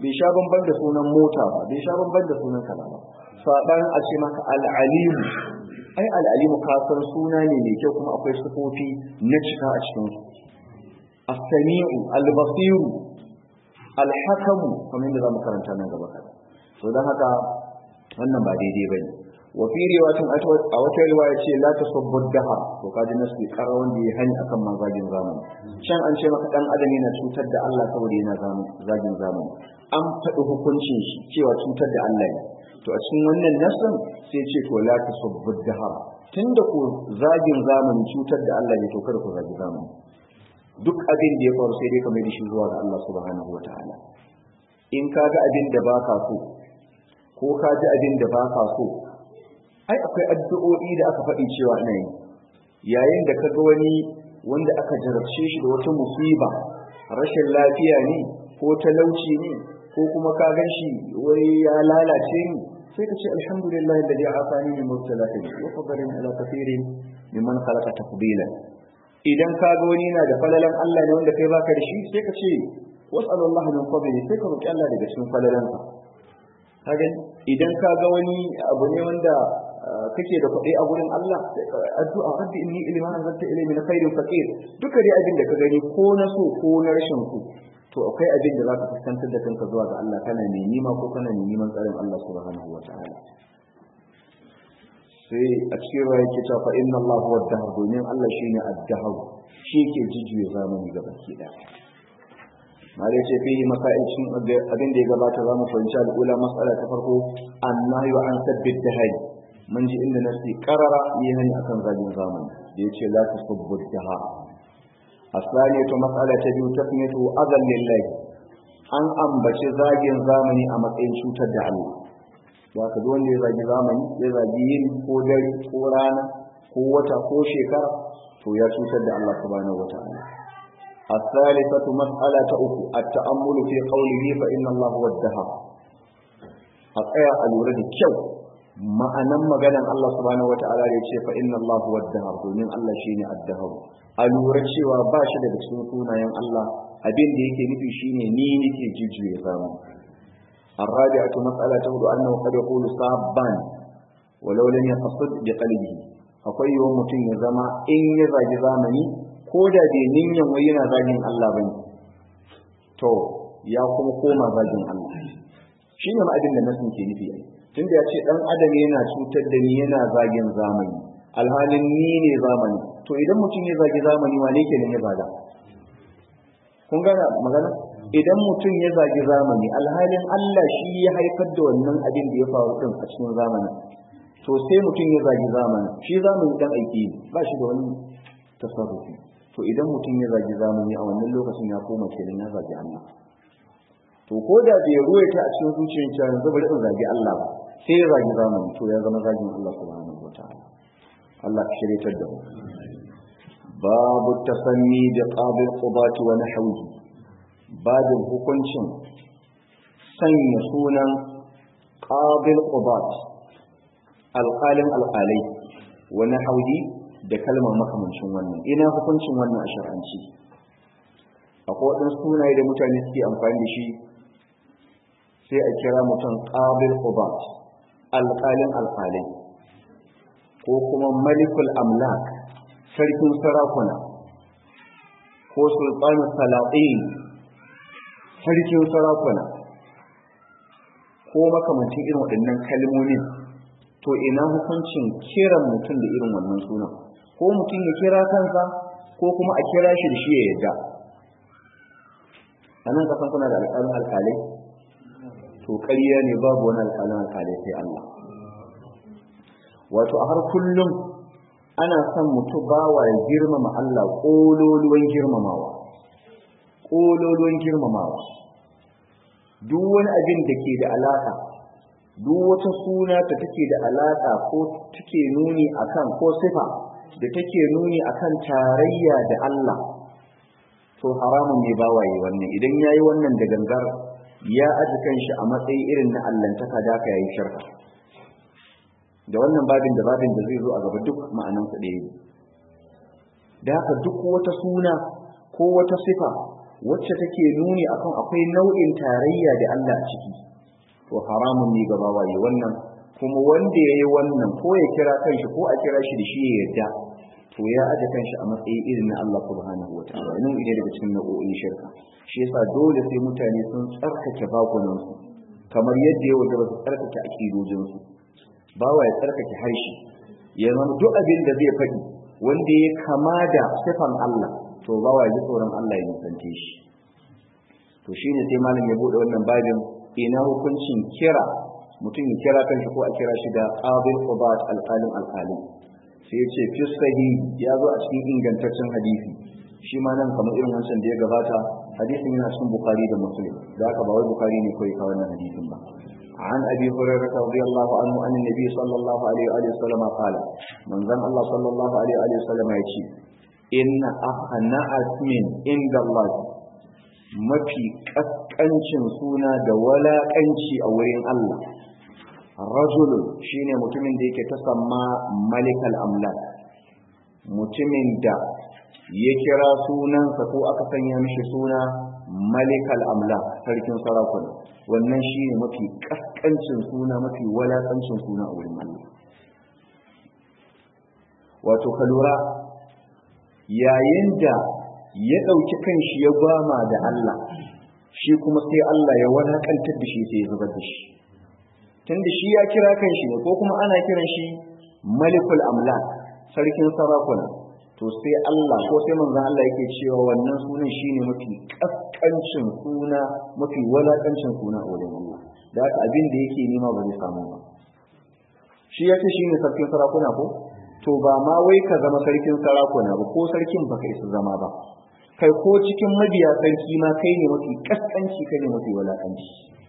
bai sha bamban da sunan mota ba bai sha bamban da sunan kaza ba saban a ce maka al'alimu ai al'alimu ka san suna ne mai kyau kuma akwai sifofi na cika a cikin su as-sami'u al-basiru al-hakamu kamar yadda zamu karanta nan gaba kada to dan haka wannan ba daidai bane wa fi riwayatin a wata riwaya ce la tasubbu daha to kaji nasu kara wanda ya hani akan mazajin zamani can an ce maka dan adam yana cutar da Allah saboda yana zagin zamani an faɗi hukuncin shi cewa cutar da Allah ne to a cikin wannan nasin sai ce to la tasubbu daha tunda ko zagin zamani cutar da Allah ne to kada ku zagi zamani duk abin da ya faru sai dai ka mai da shi zuwa ga Allah subhanahu wataala in ka ga abin da baka so ko ka ji abin da baka so ai akwai addu'o'i da aka faɗi cewa ina yi yayin da ka ga wani wanda aka jarabce shi da wata musiba rashin lafiya ne ko talauci ne ko kuma ka gan shi wai ya lalace ni sai ka ce alhamdulillah alladhi afani min mubtalati wa fadlan ala kathirin mimman khalaqa tafdila idan ka ga wani na da falalan Allah ne wanda kai baka da shi sai ka ce was'alullahi min fadli sai ka roki Allah daga cikin falalansa kaga idan ka ga wani abu ne wanda kake da kuɗi a gurin Allah addu'a rabbi inni ilma anzalta ilayhi min khairin faqir duka dai abin da ka gani ko na so ko na rashin ku to akwai abin da zaka fuskantar da kanka zuwa ga Allah kana ne nima ko kana ne neman tsarin Allah subhanahu wataala sai a cikin ruwa yake cewa fa inna Allah huwa ad-dahr domin Allah shine ad-dahr shi ke jijiye zamani ga baki daya mare ce fihi masail cin abin da ya gabata za mu fahimci al'ula mas'ala ta farko annahyu an sabbit dahari mun ji inda nasi karara yi hani akan zagin zamani da yace la tasubbu dahar asaniyatu mas'ala ta biyu tasmiyatu azal lillahi an ambaci zagin zamani a matsayin cutar da Allah za ka wanda ya zagi zamani ya zagi yin ko dare ko rana ko wata ko shekara to ya cutar da Allah subhanahu wataala الثالثة مسألة أخرى التأمل في قوله فإن الله هو الدهر أطيع الورد كيو ما أنم مغانا الله سبحانه وتعالى يتشي فإن الله هو الدهر ومن الله شيني الدهر الورد شوى باشد بسنطونا ين الله أبين ديك نفي شيني نيني كي جيجو يفهم الرابعة مسألة أخرى أنه قد يقول صابان ولو لم يقصد بقلبه akwai yiwuwar mutum ya zama in ya zagi zamani ko da bai ninyan wai yana zagin Allah ba ne to ya kuma koma zagin Allah shi ne ma'adin da nasin ke nufi tun da ya ce ɗan adam yana cutar da ni yana zagin zamani alhalin ni ne zamani to idan mutum ya zagi zamani wane ke ya zaga kun gana magana idan mutum ya zagi zamani alhalin Allah shi ya haifar da wannan abin da ya faru din a cikin zamani to sai mutum ya zagi zamani shi zamani dan aiki ba shi da wani tasarrufi to idan mutum ya zagi zamani a wannan lokacin ya koma kenan ya zagi Allah to ko da bai ruwaita a cikin zuciyar cewa yanzu bari in zagi Allah ba sai ya zagi zamani to ya zama zagin Allah subhanahu wataala Allah ka shiryatar da mu babu tasanni da qabil qubat wa nahwihi babin hukuncin sanya sunan qabil qubat alqalin alqalai wa nahwihi da kalmar makamancin wannan ina hukuncin wannan a shar'anci akwai waɗansu sunaye da mutane suke amfani da shi sai a kira mutum qabil qubat alqalin alqalai ko kuma malikul amlak sarkin sarakuna ko sultanu salatin sarkin sarakuna ko makamancin irin waɗannan kalmomin to ina hukuncin kiran mutum da irin wannan sunan ko mutum ya kira kansa ko kuma a kira shi da shi ya yadda a nan kasan kuna da alƙalin alƙalai to ƙarya ne babu wani alƙalin alƙalai sai Allah wato a har kullum ana son mutu bawa ya girmama Allah ƙololuwan girmamawa ƙololuwan girmamawa duk wani abin da ke da alaƙa duk wata suna ta take da alaƙa ko take nuni akan ko sifa da take nuni akan tarayya da Allah to haramun ne bawaye wannan idan yayi wannan da gangar ya aji kanshi a matsayi irin na allantaka da ka yayi shirka da wannan babin da babin da zai zo a gaba duk ma'anan su ɗaya da haka duk wata suna ko wata sifa wacce take nuni akan akwai nau'in tarayya da Allah a ciki to haramun ne ga bawaye wannan kuma wanda yayi wannan ko ya kira kanshi ko a kira shi da shi ya yarda to ya aje kanshi a matsayi irin na Allah subhanahu wataala nan ide daga cikin nau'o'in shirka shi yasa dole sai mutane sun tsarkake bakunan su kamar yadda ya wajaba su tsarkake akidojin su bawa ya tsarkake harshe ya zama duk abin da zai faɗi wanda ya kama da sifan Allah to bawa ya ji tsoron Allah ya nisance shi to shine sai malam ya bude wannan babin ina hukuncin kira mutum ya kira kanshi ko a kira shi da qabil qubat alqalim alqalim sai ya ce fi sahihi ya zo a cikin ingantaccen hadisi shi ma nan kamar irin wancan da ya gabata hadisin yana cikin bukhari da muslim da haka ba wai bukhari ne kawai ka wannan hadisin ba عن أبي هريرة رضي الله عنه عن النبي صلى الله عليه وآله وسلم قال من ذن الله صلى الله عليه وآله وسلم يقول إن أخنا أثمن عند الله mafi ƙasƙancin suna da walaƙanci a wurin Allah rajulun shine mutumin da yake tasamma malikal amlak mutumin da ya kira sunansa ko aka sanya mishi suna malikal amlak sarkin sarakuna wannan shine mafi ƙasƙancin suna mafi walaƙancin suna a wurin Allah wato ka lura yayin da ya ɗauki kanshi ya gwama da Allah shi kuma sai Allah ya wadakantar da shi sai ya zubar da shi tunda shi ya kira kanshi ne ko kuma ana kiran shi malikul amlak sarkin sarakuna to sai Allah ko sai manzon Allah yake cewa wannan sunan shine mafi kaskancin suna mafi wadaƙancin suna a wurin Allah da haka abin da yake nema ba zai samu ba shi yace shine sarkin sarakuna ko to ba ma wai ka zama sarkin sarakuna ba ko sarkin baka isa zama ba kai ko cikin mabiya sarki ma kai ne mafi kaskanci kai ne mafi walakanci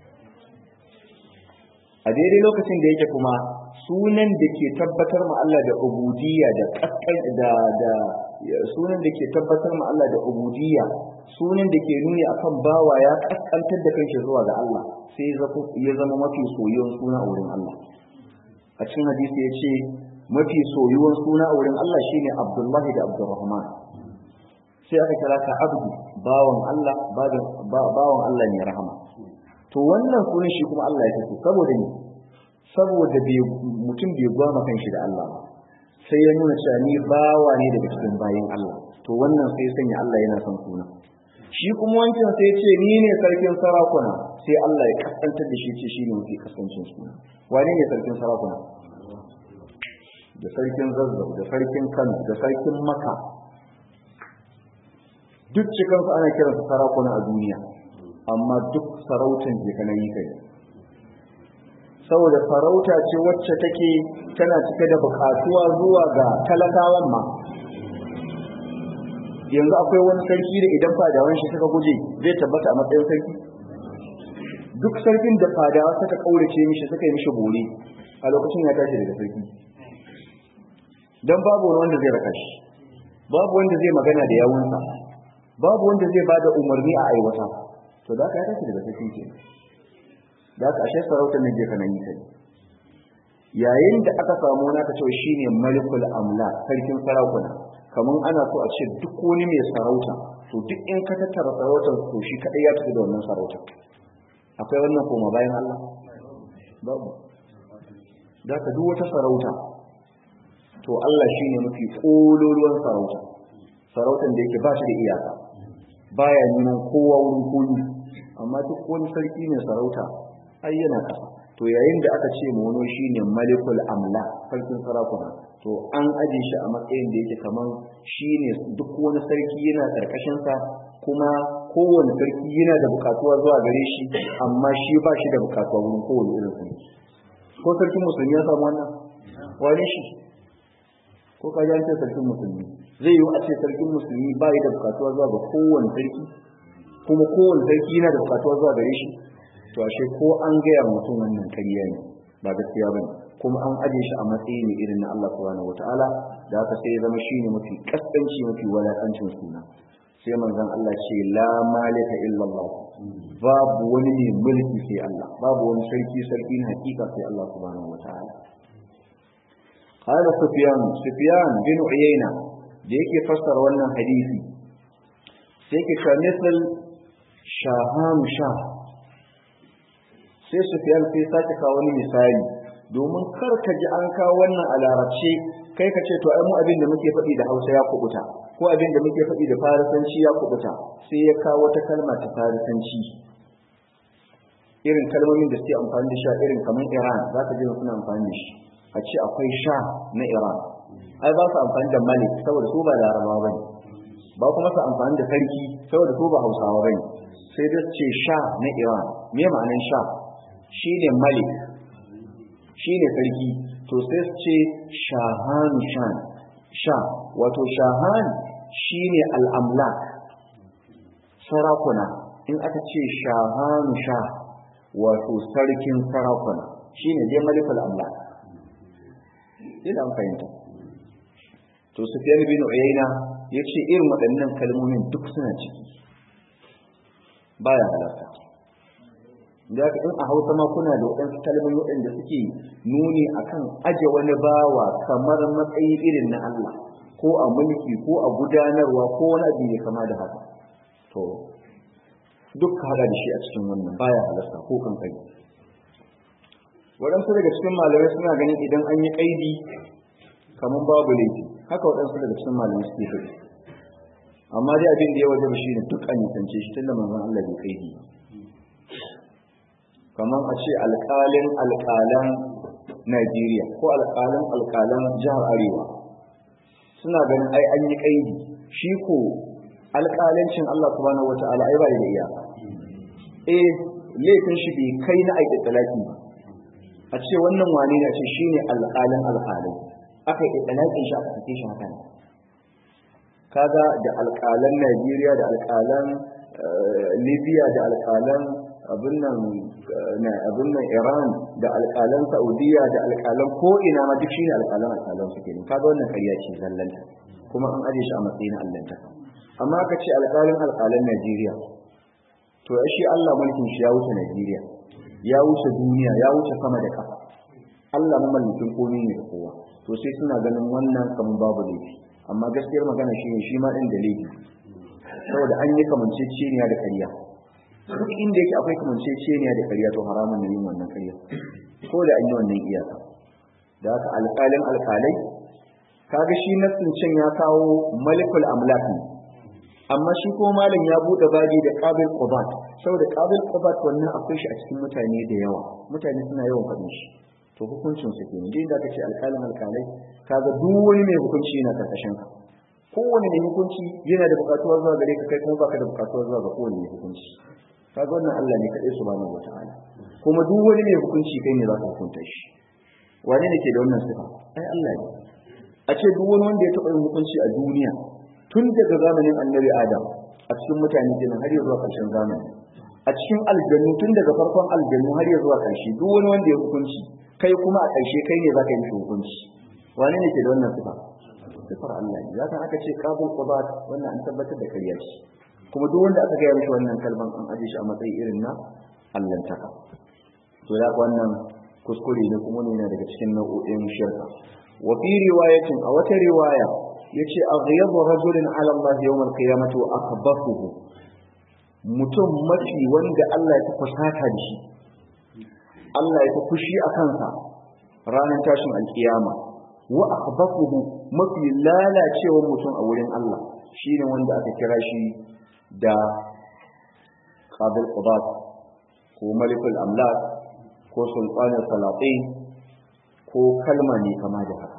a daidai lokacin da yake kuma sunan da ke tabbatar ma Allah da ubudiyya da kaskan da da sunan da ke tabbatar ma Allah da ubudiyya sunan da ke nuni akan bawa ya kaskantar da kanshi zuwa ga Allah sai ya zama mafi soyuwan suna a wurin Allah a cikin hadisi ya ce mafi soyuwan suna a wurin Allah shine Abdullahi da Abdurrahman sai aka kira ka abdu bawan Allah bawan Allah ne rahama to wannan sunan shi kuma Allah ya fito saboda ni saboda mutum bai gwama kanshi da Allah ba sai ya nuna cewa ni bawa ne daga cikin bayin Allah to wannan sai sanya Allah yana son suna shi kuma wancan sai ce ni ne sarkin sarakuna sai Allah ya kasantar da shi ce shi ne mafi kasancin suna wane ne sarkin sarakuna da sarkin zazzau da sarkin kano da sarkin maka duk cikinsu ana kiransu sarakuna a duniya amma duk sarautan jikanan yi kai saboda sarauta ce wacce take tana cike da bukatuwa zuwa ga talakawan ma yanzu akwai wani sarki da idan fadawan shi suka guje zai tabbata a matsayin sarki duk sarkin da fadawa suka kaurace mishi suka yi mishi bore a lokacin ya tashi daga sarki don babu wanda zai raka shi babu wanda zai magana da yawunsa babu wanda zai bada umarni a aiwata to da ka ya tashi daga sarki ke da ka ashe sarautar nan je kana yi kai yayin da aka samu na ka ce shine malikul amla sarkin sarakuna kaman ana so a ce duk wani mai sarauta to duk in ka tattara sarautar to shi kadai ya tafi da wannan sarautar akwai wannan koma bayan Allah babu da ka duk wata sarauta to Allah shi ne mafi ƙololuwan sarauta sarautan da yake ba shi da iyaka baya neman kowa wurin koyi amma duk wani sarki ne sarauta ai yana ƙasa to yayin da aka ce mono shi ne malikul amla sarkin sarakuna to an aje shi a matsayin da yake kaman shi ne duk wani sarki yana ƙarƙashinsa kuma kowane sarki yana da buƙatuwa zuwa gare shi amma shi ba shi da buƙatuwa wurin kowane irin sarki ko sarkin musulmi ya samu wannan wani shi ko ka ji ce sarkin musulmi zai yi a ce sarkin musulmi ba da bukatuwa zuwa ga kowane sarki kuma kowane sarki yana da bukatuwa zuwa gare shi to ashe ko an gaya mutum wannan kariya ne ba gaskiya bane kuma an aje shi a matsayi ne irin na Allah subhanahu wataala da haka sai ya zama shine mafi kaskanci mafi walakancin suna sai manzon Allah ce la malika illa Allah babu wani ne mulki sai Allah babu wani sarki sarki na hakika sai Allah subhanahu wataala قال سفيان سفيان بن عيينة da yake fassara wannan hadisi sai ke ka misal shahanu sha sai sufiyan sai sake kawo wani misali domin kar ka ji an kawo wannan a larabce kai ka ce to ai mu abin da muke faɗi da hausa ya kubuta ko abin da muke faɗi da farisanci ya kubuta sai ya kawo wata kalma ta farisanci irin kalmomin da suke amfani da sha irin kamar iran za ka ji suna amfani da shi a ce akwai sha na iran ai ba su amfani da malik saboda su ba larabawa bane ba kuma su amfani da sarki saboda su ba hausawa bane sai dai ce sha na iran me ma'anar sha shine malik shine sarki to sai su ce shahan shan sha wato shahan shine al'amlak sarakuna in aka ce shahan sha wato sarkin sarakuna shine dai malikul amlak ina an fahimta to sufyan bin uyayna yace irin waɗannan kalmomin duk suna ciki baya halarta da ka in a hausa ma kuna da waɗansu kalmomi waɗanda suke nuni akan aje wani bawa kamar matsayi irin na Allah ko a mulki ko a gudanarwa ko wani abu ne kama da haka to duk ka hada da shi a cikin wannan baya halarta ko kankani waɗansu daga cikin malamai suna ganin idan an yi ƙaidi kamar babu laifi haka waɗansu daga cikin malamai suke faɗi amma dai abin da ya waje shi ne duk an nisance shi tun da manzon Allah bai ƙaidi kamar a ce alƙalin alƙalan Najeriya ko alƙalin alƙalan jihar Arewa suna ganin ai an yi ƙaidi shi ko alƙalancin Allah subhanahu wata'ala ai ba da iyaka eh laifin shi bai kai na aiki talaki ba a ce wannan wane ne a ce shine alƙalin alƙalai aka yi ɗalaƙin shi aka sake shi haka ne kaga da alƙalan Najeriya da alƙalan Libya da alƙalan abin nan abin nan Iran da alƙalan Saudiya da alƙalan ko ina ma duk shine alƙalan alƙalan suke ne kaga wannan ƙarya ce zallanta kuma an aje shi a matsayin allanta amma aka ce alƙalin alƙalan Najeriya to shi Allah mulkin shi ya wuce Najeriya ya wuce duniya ya wuce sama da ƙasa Allah mamallakin komai ne da kowa to sai suna ganin wannan kamar babu laifi amma gaskiyar magana shi ne shi ma ɗin da laifi saboda an yi kamanceceniya da ƙarya duk inda yake akwai kamanceceniya da ƙarya to haramun ne yin wannan ƙarya ko da an yi wannan iyaka da haka alƙalin alƙalai kaga shi nassin can ya kawo malikul amlak ne amma shi ko malam ya bude babi da qabil qubat saboda qabil qubat wannan akwai shi a cikin mutane da yawa mutane suna yawan faɗin shi to hukuncin su kenan dai da kace alƙalin alƙalai kaga duk wani mai hukunci yana karkashin ka kowane mai hukunci yana da buƙatuwar zuwa gare ka kai kuma baka da buƙatuwar zuwa ga kowane mai hukunci kaga wannan Allah ne kadai subhanahu wataala kuma duk wani mai hukunci kai ne za ka hukunta shi wane ne ke da wannan sifa ai Allah ne a ce duk wani wanda ya taɓa yin hukunci a duniya tun daga zamanin annabi adam a cikin mutane kenan har zuwa ƙarshen zamani a cikin aljannu tun daga farkon aljannu har zuwa ƙarshe duk wani wanda ya hukunci kai kuma a ƙarshe kai ne zaka yi hukunci wani ne ke da wannan sifa sifar Allah ne zaka aka ce qabul qudat wannan an tabbatar da kariya shi kuma duk wanda aka gaya mishi wannan kalban an aje shi a matsayi irin na allantaka to da wannan kuskure ne kuma ne daga cikin nau'o'in shirka wa fi riwayatin a wata riwaya yace aghyabu rajulin ala Allah yawm al-qiyamati wa akbathuhu mutum mafi wanda Allah ya fusata da shi Allah ya fushi a kansa ranar tashin alkiyama wa akbathuhu mafi lalacewa mutum a wurin Allah shine wanda aka kira shi da qabil qudat ko malikul amlak ko sultanul salatin ko kalma ne kama da haka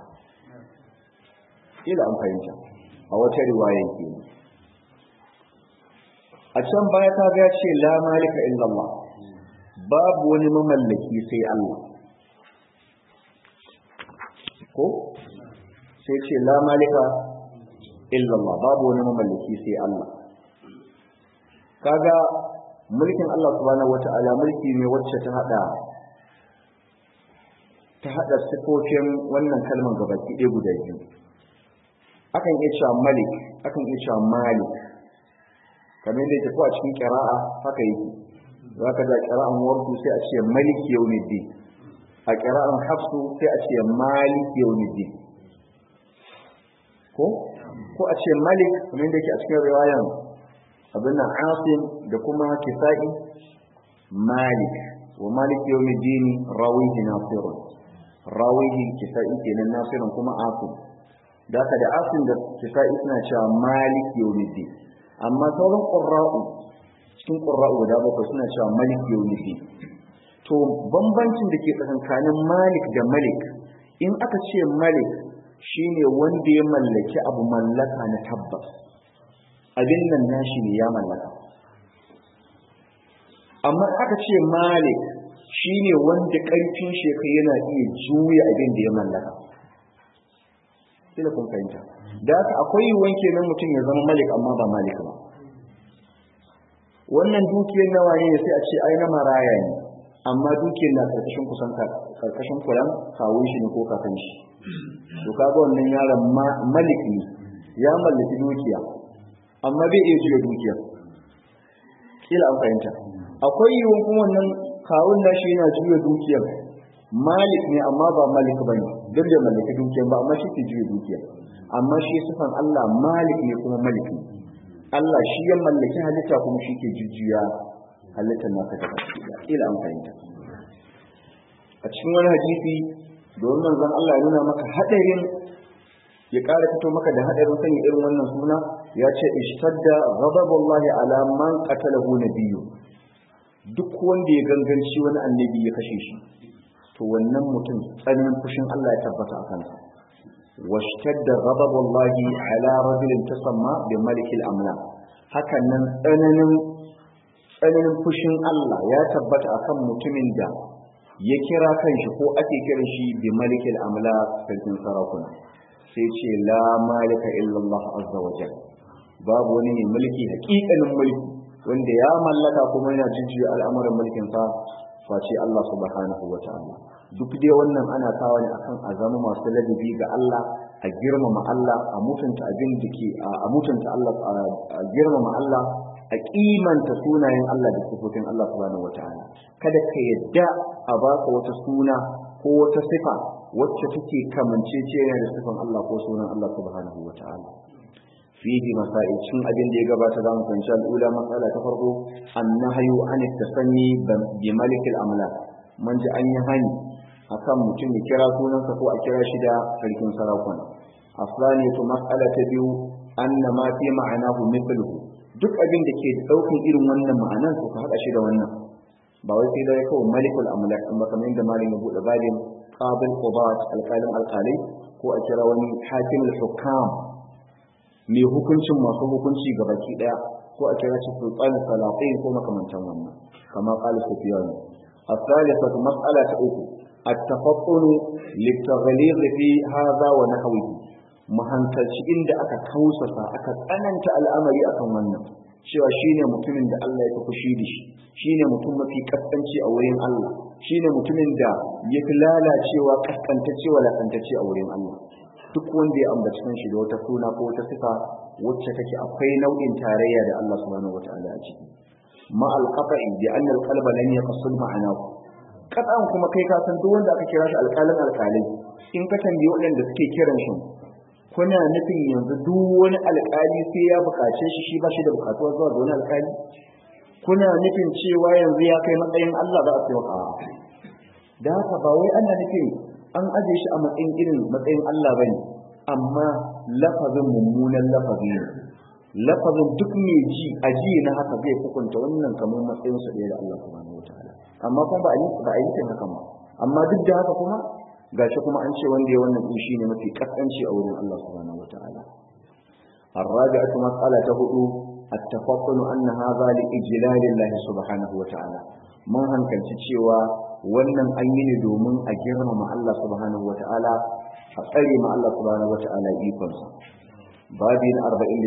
ila an fahimta a wata riwaya ke a can baya ta ga ce la malika illallah babu wani mamallaki sai Allah ko sai ce la malika illallah babu wani mamallaki sai Allah kaga mulkin Allah subhanahu wata'ala mulki ne wacce ta hada ta hada sifofin wannan kalman gabaki ɗaya guda biyu akan iya cewa malik akan iya cewa malik kamar yadda yake ko a cikin kira'a haka yake za ka da kira'an wardu sai a ce malik yawmiddin a kira'an hafsu sai a ce malik yawmiddin ko ko a ce malik kamar yadda yake a cikin riwayan abin nan asim da kuma kisa'i malik wa malik yawmiddin rawihi nasirun rawihi kisa'i kenan nasirun kuma asim da ka da asim da kisa'i suna cewa malik yawmiddin amma sauran qurra'u cikin qurra'u guda bakwai suna cewa malik yawmiddin to bambancin da ke tsakankanin malik da malik in aka ce malik shine wanda ya mallaki abu mallaka na tabbas abin nan nashi ne ya mallaka amma aka ce malik shine wanda karfin shekai yana iya juya abin da ya mallaka kila kun fahimta da haka akwai yiwuwan kenan mutum ya zama malik amma ba malik ba wannan dukiyar nawa ne sai a ce ai na maraya ne amma dukiyar na karkashin kusan karkashin kulan kawun shi ne ko kakan shi to kaga wannan yaron malik ne ya mallaki dukiya amma bai iya juya dukiya kila an fahimta akwai yiwuwan kuma wannan kawun nashi yana juya dukiyar malik ne amma ba malik ba ne don da mallaki dukiyar ba amma shi ke juya dukiyar amma shi sifan Allah malik ne kuma malik ne Allah shi ya mallaki halitta kuma shi ke jujjuya halittar nasa ta kila an fahimta a cikin wani hadisi domin manzon Allah ya nuna maka hadarin ya ƙara fito maka da hadarin sanya irin wannan suna ya ce ishtadda ghadabullahi ala man qatalahu nabiyyu duk wanda ya ganganci wani annabi ya kashe shi to wannan mutum tsananin fushin Allah ya tabbata a kansa washtadda ghadabullahi ala rajulin tasamma bi malikil amla hakan nan tsananin tsananin fushin Allah ya tabbata akan mutumin da ya kira kanshi ko ake kiran shi bi malikil amla sarkin sarakuna sai ce la malika illallah azza wa jalla babu wani ne mulki hakikanin mulki wanda ya mallaka kuma yana jujjuya al'amuran mulkin sa face Allah subhanahu wa ta'ala duk dai wannan ana kawo ne akan a zama masu ladabi ga Allah a girmama Allah a mutunta abin da ke a mutunta Allah a girmama Allah a kimanta sunayen Allah da sifofin Allah subhanahu wa ta'ala kada ka yadda a baka wata suna ko wata sifa wacce take kamanceceniya da sifan Allah ko sunan Allah subhanahu wa ta'ala fihi masail cin abin da ya gabata za mu fahimci al'ula matsala ta farko annahyu an tasanni bi malik al-amlak man ji an yi hani akan mutum ya kira sunansa ko a kira shi da sarkin sarakuna asali to mas'ala ta biyu anna ma fi ma'anahu mithluhu duk abin da ke daukan irin wannan ma'anan to ka hada shi da wannan ba wai sai da kawai malikul amlak amma kamar yadda malin ya bude babin qabil qudat alqalin alqalai ko a kira wani hakimul hukam mai hukuncin masu hukunci ga baki daya ko a kira shi sultanin salatin ko makamantan wannan kama qala sufyan الثالثة مسألة أخرى التفطن للتغليظ في هذا ونحوه mahankalci inda aka kausasa aka tsananta al'amari akan wannan cewa shine mutumin da Allah ya fi fushi da shi shine mutum mafi kaskanci a wurin Allah shine mutumin da ya fi lalacewa kaskantacce wa lakantacce a wurin Allah duk wanda ya ambaci kanshi da wata suna ko wata sifa wacce take akwai nau'in tarayya da Allah subhanahu wataala a ciki ma alqata'i bi anna alqalba lan yaqsul ma'anahu kadan kuma kai ka san duk wanda aka kira shi alƙalin alƙalai in ka tambayi waɗanda suke kiran shi kuna nufin yanzu duk wani alƙali sai ya buƙace shi shi ba shi da buƙatuwa zuwa ga wani alƙali kuna nufin cewa yanzu ya kai matsayin Allah za a ce a da haka ba wai ana nufin an aje shi a matsayin irin matsayin Allah bane amma lafazin mummunan lafazi ne lafazin duk mai ji a ji na haka zai hukunta wannan kamar matsayin sa da Allah subhanahu wataala amma kuma ba a yi ba a yi haka ba amma duk da haka kuma gashi kuma an ce wanda ya wannan din shine mafi kaskanci a wurin Allah subhanahu wataala الرابعة مسألة هدو التفطن أن هذا لإجلال الله سبحانه وتعالى من هنكل cewa wannan an yi ne domin a girmama Allah subhanahu wata'ala a tsare ma Allah subhanahu wata'ala ikonsa babin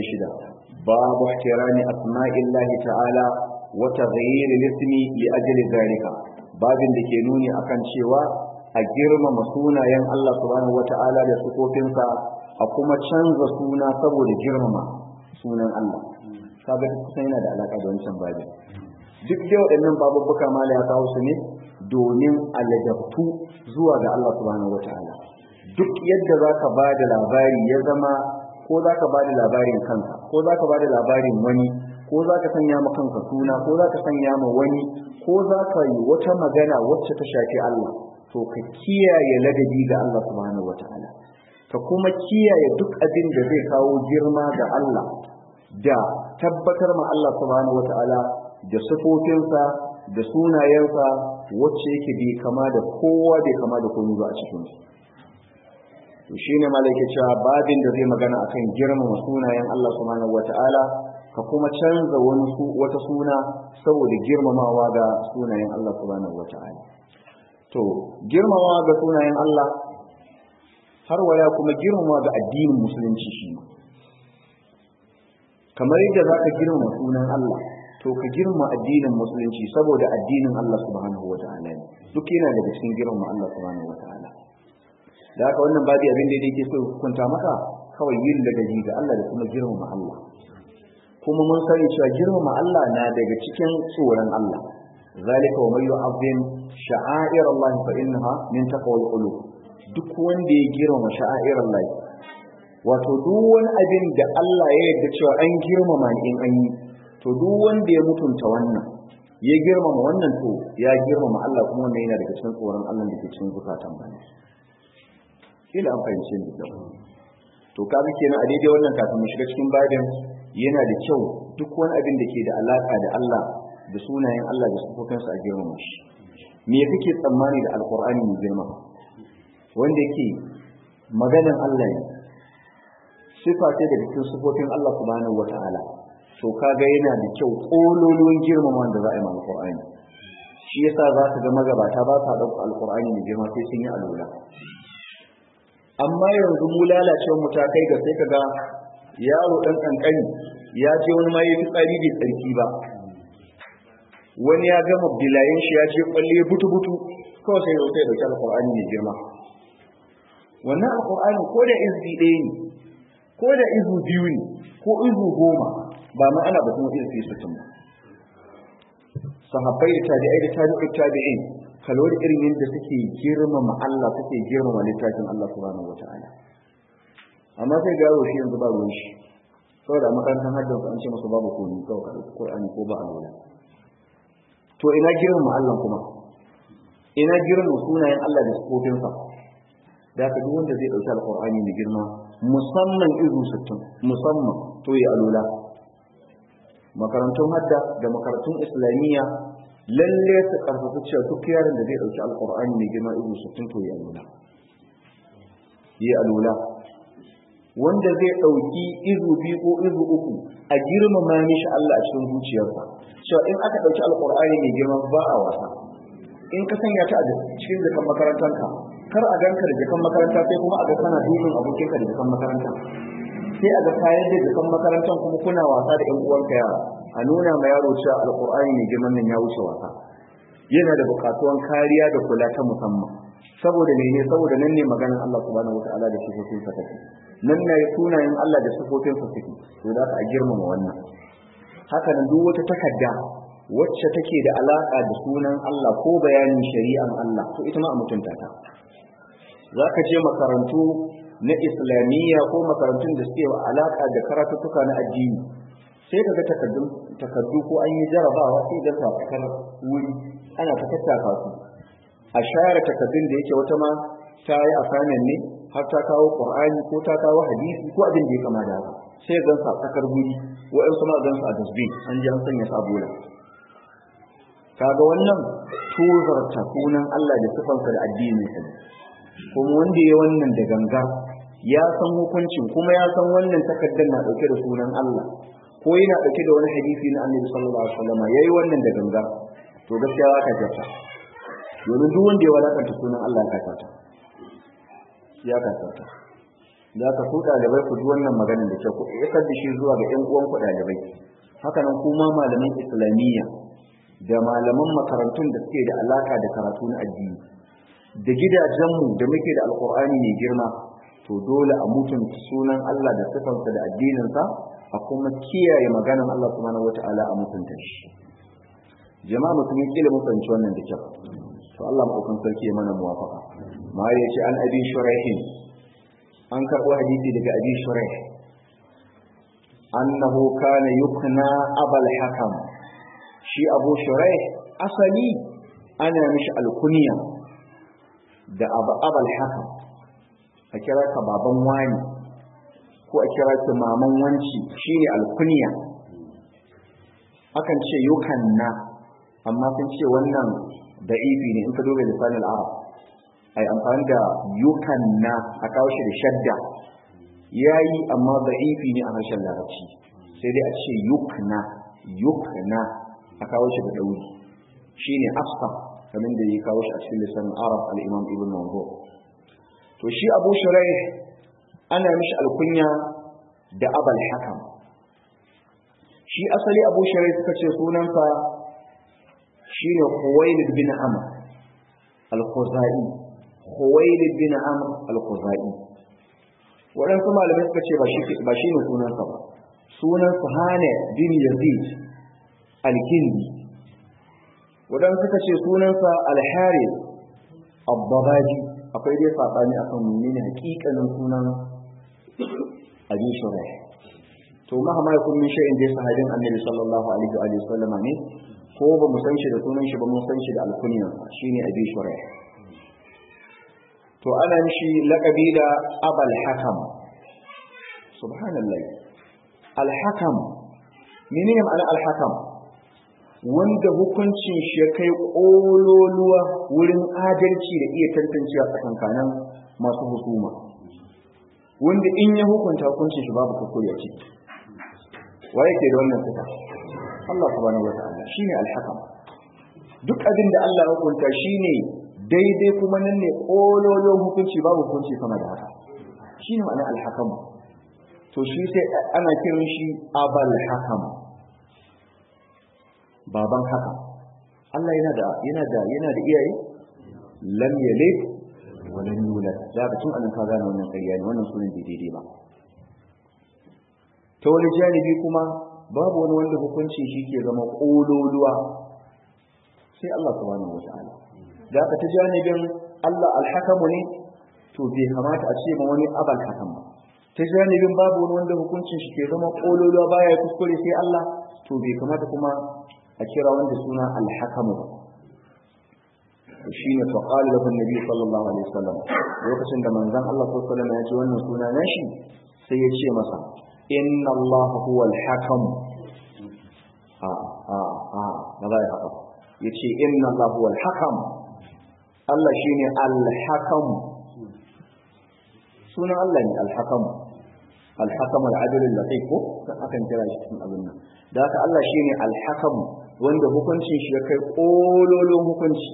46 babu ihtirami asma'illahi ta'ala wa taghayyir al-ismi li ajli zalika babin da ke nuni akan cewa a girmama sunayen Allah subhanahu wata'ala da sukofinsa a kuma canza suna saboda girmama sunan Allah kaga kusan yana da alaka da wancan babin duk da waɗannan babubuka mala ya kawo su ne domin aladabtu zuwa ga Allah subhanahu wataala duk yadda zaka ba da labari ya zama ko zaka ba da labarin kanka ko zaka ba da labarin wani ko za ka sanya ma kanka suna ko za ka sanya ma wani ko za ka yi wata magana wacce ta shafi Allah to ka kiyaye ladabi ga Allah subhanahu wataala ka kuma kiyaye duk abin da zai kawo girma ga Allah da tabbatar ma Allah subhanahu wataala da sifofinsa da sunayensa wacce yake bai kama da kowa bai kama da komai ba a cikin su to shine malaka cewa babin da zai magana akan girmama sunayen Allah subhanahu wataala ka kuma canza wani su wata suna saboda girmamawa ga sunayen Allah subhanahu wataala to girmamawa ga sunayen Allah har waya kuma girmamawa ga addinin musulunci shi kamar yadda zaka girmama sunan Allah to ka girma addinin musulunci saboda addinin Allah subhanahu wataala ne duk yana daga cikin girma Allah subhanahu wataala da haka wannan babu abin da yake so hukunta maka kawai yin ladabi ga Allah da kuma girmama Allah kuma mun sani cewa girmama Allah na daga cikin tsoron Allah zalika wa may yu'azzim sha'air Allah fa innaha min taqwal qulub duk wanda ya girmama sha'air Allah wato duk wani abin da Allah ya yarda cewa an girmama in an yi to duk wanda ya mutunta wannan ya girmama wannan to ya girmama Allah kuma wannan yana daga cikin tsoron Allah da ke cikin zukatan bane kila an fahimce ni da to kaga kenan a daidai wannan kafin mu shiga cikin babin yana da kyau duk wani abin da ke da alaka da Allah da sunayen Allah da sifofinsa a girmama shi me kake tsammani da alqur'ani mai girma wanda yake maganan Allah ne sifa ce daga cikin sifofin Allah subhanahu wataala to kaga yana da kyau kololuwan girmama da za a yi ma alqur'ani shi yasa za ka ga magabata ba sa ɗauka alqur'ani mai girma sai sun yi alwala amma yanzu mu lalacewar mu ta kai ga sai kaga yaro dan kankani ya je wani ma yafi tsari bai tsarki ba wani ya gama bilayen shi ya je kwalle butu butu kawai sai sai dauki alqur'ani mai girma wannan alqur'ani ko da izbi ɗaya ne ko da izu biyu ne ko izu goma ba ma ana batun izbi sittin ba sahabbai da tabi'ai da tabi'ut tabi'in kalori irin yadda suke girmama Allah suke girmama littafin Allah subhanahu wataala amma sai ga yaro shi yanzu ba ruwan shi saboda makarantar haddan an ce masa babu komai kawai ka dauki Qur'ani ko ba alwala to ina girmama Allah kuma ina girmama sunayen Allah da sifofinsa da haka duk wanda zai dauki alqur'ani mai girma musamman izu 60 musamman to ya alwala makarantun hadda da makarantun islamiyya lalle su karfafa cewa duk yaron da zai dauki alqur'ani mai girma izu 60 to ya alwala ya alwala wanda zai ɗauki izu biyu ko izu uku a girmama mishi Allah a cikin zuciyarsa cewa in aka ɗauki alƙur'ani mai girma ba a wasa in ka sanya ta a cikin jakan makarantanka kar a ganka da jakan makaranta sai kuma a ga kana dukan abokinka da jakan makaranta sai a ga kayan da jakan makarantan kuma kuna wasa da ƴan uwanka yara a nuna ma yaro cewa alƙur'ani mai girman nan ya wuce wasa yana da buƙatuwan kariya da kula ta musamman saboda mene saboda nan ne maganar Allah subhanahu wataala da sifofin sa take nan ne sunayen Allah da sifofin sa take to da ka girmama wannan haka nan duk wata takarda wacce take da alaka da sunan Allah ko bayanin shari'an Allah to ita ma a mutunta ta zaka je makarantu na islamiyya ko makarantun da suke alaka da karatuttuka na addini sai kaga takardun takardu ko an yi jarabawa sai ga sakar wuri ana ta tattaka su a share takardun da yake wata ma ta yi asanin ne har ta kawo qur'ani ko ta kawo hadisi ko abin da ya kama da haka sai gan sa tsakar guri wa'ansu ma gan sa a dustbin an ji an sanya sa bola kaga wannan tozarta sunan Allah da sifansa da addinin sa kuma wanda ya wannan da ganga ya san hukuncin kuma ya san wannan takardar na dauke da sunan Allah ko yana dauke da wani hadisi na Annabi sallallahu alaihi wasallam yayi wannan da ganga to gaskiya ka jata domin duk wanda ya wadakanta sunan Allah ya kasata ya kasata za ka ku ɗalibai ku ji wannan magana da kyau ku isar da shi zuwa ga ƴan uwan ku ɗalibai haka nan kuma malaman islamiyya da malaman makarantun da suke da alaka da karatu na addini da gidajenmu da muke da alkur'ani mai girma to dole a mutunta sunan Allah da sifansa da addininsa a kuma kiyaye maganan Allah subhanahu wata'ala a mutunta shi jama'a mutum kila mun fahimci wannan da kyau to Allah maɗaukan sarki ya mana muwafaka ma ya ce an abi shuraihin an karɓo hadisi daga abi shuraih annahu kana yukna abal hakam shi abu shuraih asali ana mishi alkunya da abal hakam a kira ka baban wani ko a kira ki maman wanci shine alkunya akan ce yukanna amma sun ce wannan da'ifi ne in ka duba lisanin arab ai amfani da yukanna a kawo shi da shadda yayi amma da'ifi ne a harshen larabci sai dai a ce yukna yukna a kawo shi da dauri shine afsa kamar da ya kawo shi a cikin lisanin arab al-imam ibn manzur to shi abu shuraih ana mishi alkunya da abal hakam shi asali abu shuraih suka ce sunansa shine Khuwailid bin Amr al-Khuzai Khuwailid bin Amr al-Khuzai waɗansu malamai suka ce ba shi ne sunansa ba sunansa Hane bin Yazid al-Kindi waɗansu suka ce sunansa al-Harith al-Babaji akwai dai saɓani akan menene hakikanin sunan Abi Shuraih to mahama yakun min shay'in dai sahabin Annabi sallallahu alaihi wa sallama ne ko ba mu san shi da sunan shi ba mun san shi da alkunyan shine abi shuraih to ana mishi laqabi da abal hakam subhanallah al hakam menene ma'ana al hakam wanda hukuncin shi ya kai kololuwa wurin adalci da iya tantancewa tsakankanin masu hukuma wanda in ya hukunta hukuncin shi babu kuskure a ciki wa yake da wannan sifa Allah subhanahu wa ta'ala shine al-hakam duk abin da Allah ya hukunta shine daidai kuma nan ne kololo hukunci babu hukunci sama da haka shine ma'ana al-hakam to shi sai ana kiran shi abal hakam baban haka Allah yana da yana da yana da iyaye lam yalid wa lam yulad da ka tun anan ka gane wannan ƙarya ne wannan sunan daidai ba ta wani janibi kuma babu wani wanda hukunci shi ke zama ƙololuwa sai Allah subhanahu wa ta'ala da aka ta janibin Allah alhakamu ne to bai kamata a ce ma wani abal hakam ba ta janibin babu wani wanda hukuncin shi ke zama ƙololuwa baya ya kuskure sai Allah to bai kamata kuma a kira wanda suna alhakamu ba shi ne fa qala lahu annabi sallallahu alaihi wasallam lokacin da manzon Allah sallallahu alaihi wasallam ya ji wannan suna nashi sai ya ce masa inna Allah huwa al-hakam a a a ba za ya haka ya ce inna Allah huwa al-hakam Allah shine al-hakam sunan Allah ne al-hakam al-hakam al-adl al-latif ko akan kira shi cikin abin nan da haka Allah shine al-hakam wanda hukuncin shi ya kai kololon hukunci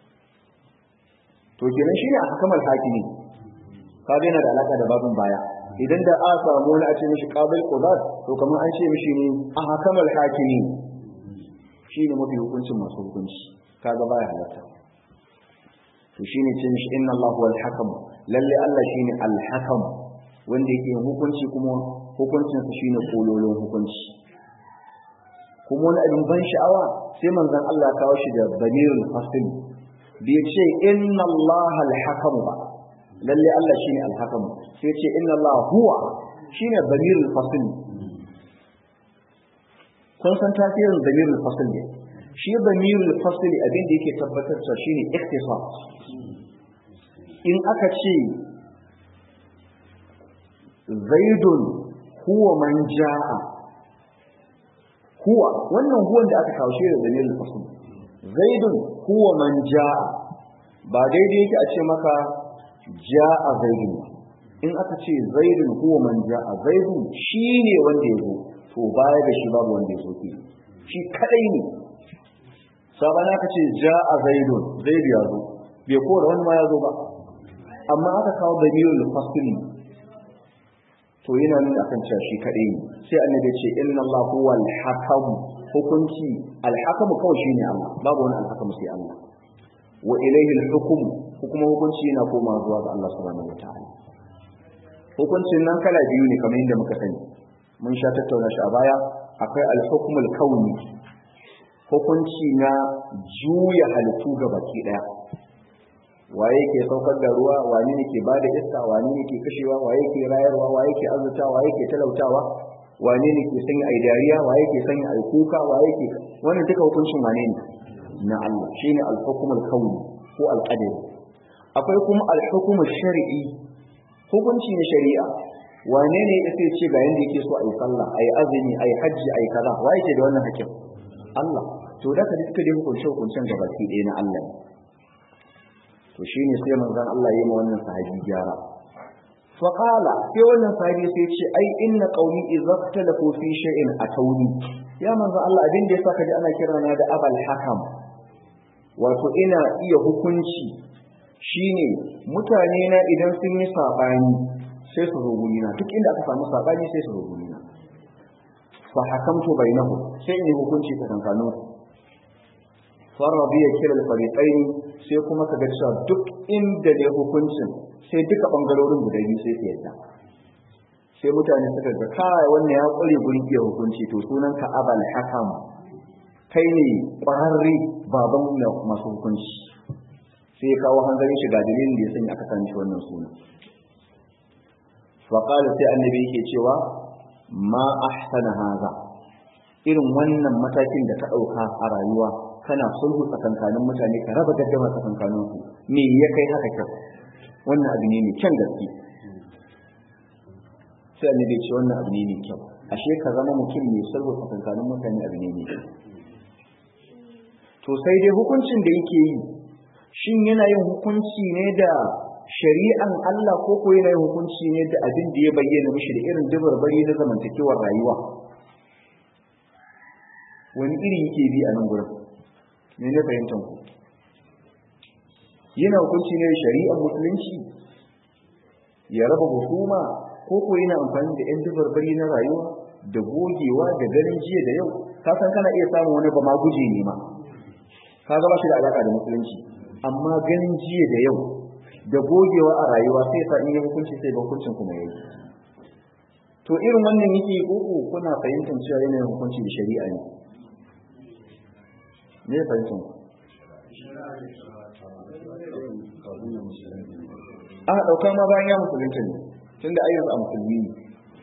to kenan shine al-hakam al-hakimi kaga yana da alaka da babin baya idan da a samu wani a ce mishi qabil qudat to kamar an ce mishi ne ahkamal hakimi shine mafi hukuncin masu hukunci kaga baya halatta to shine ce mishi inna Allahu wal hakam lalle Allah shine al hakam wanda yake hukunci kuma hukuncin sa shine kololon hukunci kuma wani abin ban sha'awa sai manzon Allah ya kawo shi da banirul fasl bai ce inna Allah al hakam ba lalle Allah shine al-hakam sai ce inna Allah huwa shine damirul fasl kun san tasirin damirul fasl ne shi damirul fasl abin da yake tabbatar da shine ikhtisas in aka ce zaidun huwa man jaa huwa wannan huwan da aka kawo shi da damirul fasl zaidun huwa man jaa ba daidai yake a ce maka ja'a zaidun in aka ce zaidun huwa man ja'a zaidun shine wanda ya zo to baya da shi babu wanda ya zo ke shi kadai ne sabana aka ce ja'a zaidun zaidu ya zo bai kora wani ma ya zo ba amma aka kawo damirul fasli to yana nuna akan cewa shi kadai ne sai annabi ya ce inna Allah huwa al-hakam hukunci al-hakam kawai shine Allah babu wani al-hakam sai Allah wa ilayhi al-hukm kuma hukunci yana koma zuwa ga Allah subhanahu wataala hukuncin nan kala biyu ne kamar yadda muka sani mun sha tattauna shi a baya akwai al-hukm al-kauni hukunci na juya halittu ga baki daya waye ke saukar da ruwa wani ne ke bada iska wani ne ke kashewa waye ke rayarwa waye ke azurtawa waye ke talautawa wane ne ke sanya ai dariya waye ke sanya ai kuka waye ke wannan duka hukuncin wane ne na Allah shine al-hukmul kauni ko al-qadari akwai kuma al-hukmul shar'i hukunci na shari'a wane ne ya sai ce ga yanda yake so ai sallah ai azumi ai hajji ai kaza waye ke da wannan hakim Allah to da ka duka dai hukunce hukuncen da baki ɗaya na Allah to shine sai manzon Allah ya yi ma wannan sahabi gyara fa qala sai wannan sahabi sai ce ai inna qaumi idza talafu fi shay'in atawni ya manzon Allah abin da yasa ka ji ana kira na da abal hakam wato ina iya hukunci shine mutane na idan sun yi sabani sai su zo gurina duk inda aka samu sabani sai su zo gurina fa hakamtu bainahum sai in yi hukunci tsakankanin su farabi ya kira al-fariqain sai kuma kaga cewa duk inda ne hukuncin sai duka bangarorin guda biyu sai su yadda sai mutane suka ga kai wannan ya kware gurin iya hukunci to sunan ka abal hakam kai ne ƙwararre baban masu hukunci sai ya kawo hanzarin shiga dalilin da ya sanya aka sani wannan suna faƙala sai annabi yake cewa ma ahsana haza irin wannan matakin da ka ɗauka a rayuwa kana sulhu tsakankanin mutane ka raba gaddama tsakankanin su me ya kai haka kyau wannan abu ne mai kyan gaske sai annabi ce wannan abu ne mai kyau ashe ka zama mutum mai sulhu tsakankanin mutane abu ne mai kyau to sai dai hukuncin da yake yi shin yana yin hukunci ne da shari'an Allah ko ko yana yin hukunci ne da abin da ya bayyana mishi da irin dubarbari na zamantakewar rayuwa wani iri yake bi a nan gurin ne na fahimtar ku yana hukunci ne da shari'ar musulunci ya raba hukuma ko ko yana amfani da 'yan dubarbari na rayuwa da gogewa da ganin jiya da yau ka san kana iya samun wani ba ma guje ne ma ka gaba shi da alaka da musulunci amma ganin jiya da yau da gogewa a rayuwa sai sa in yi hukunci sai hukuncin kuma yayi to irin wannan yake koko kuna fahimtar cewa yanayin hukunci da shari'a ne me ya fahimtar ku a ɗauka ma bayan ya musulunta ne tunda ayyuka a musulmi ne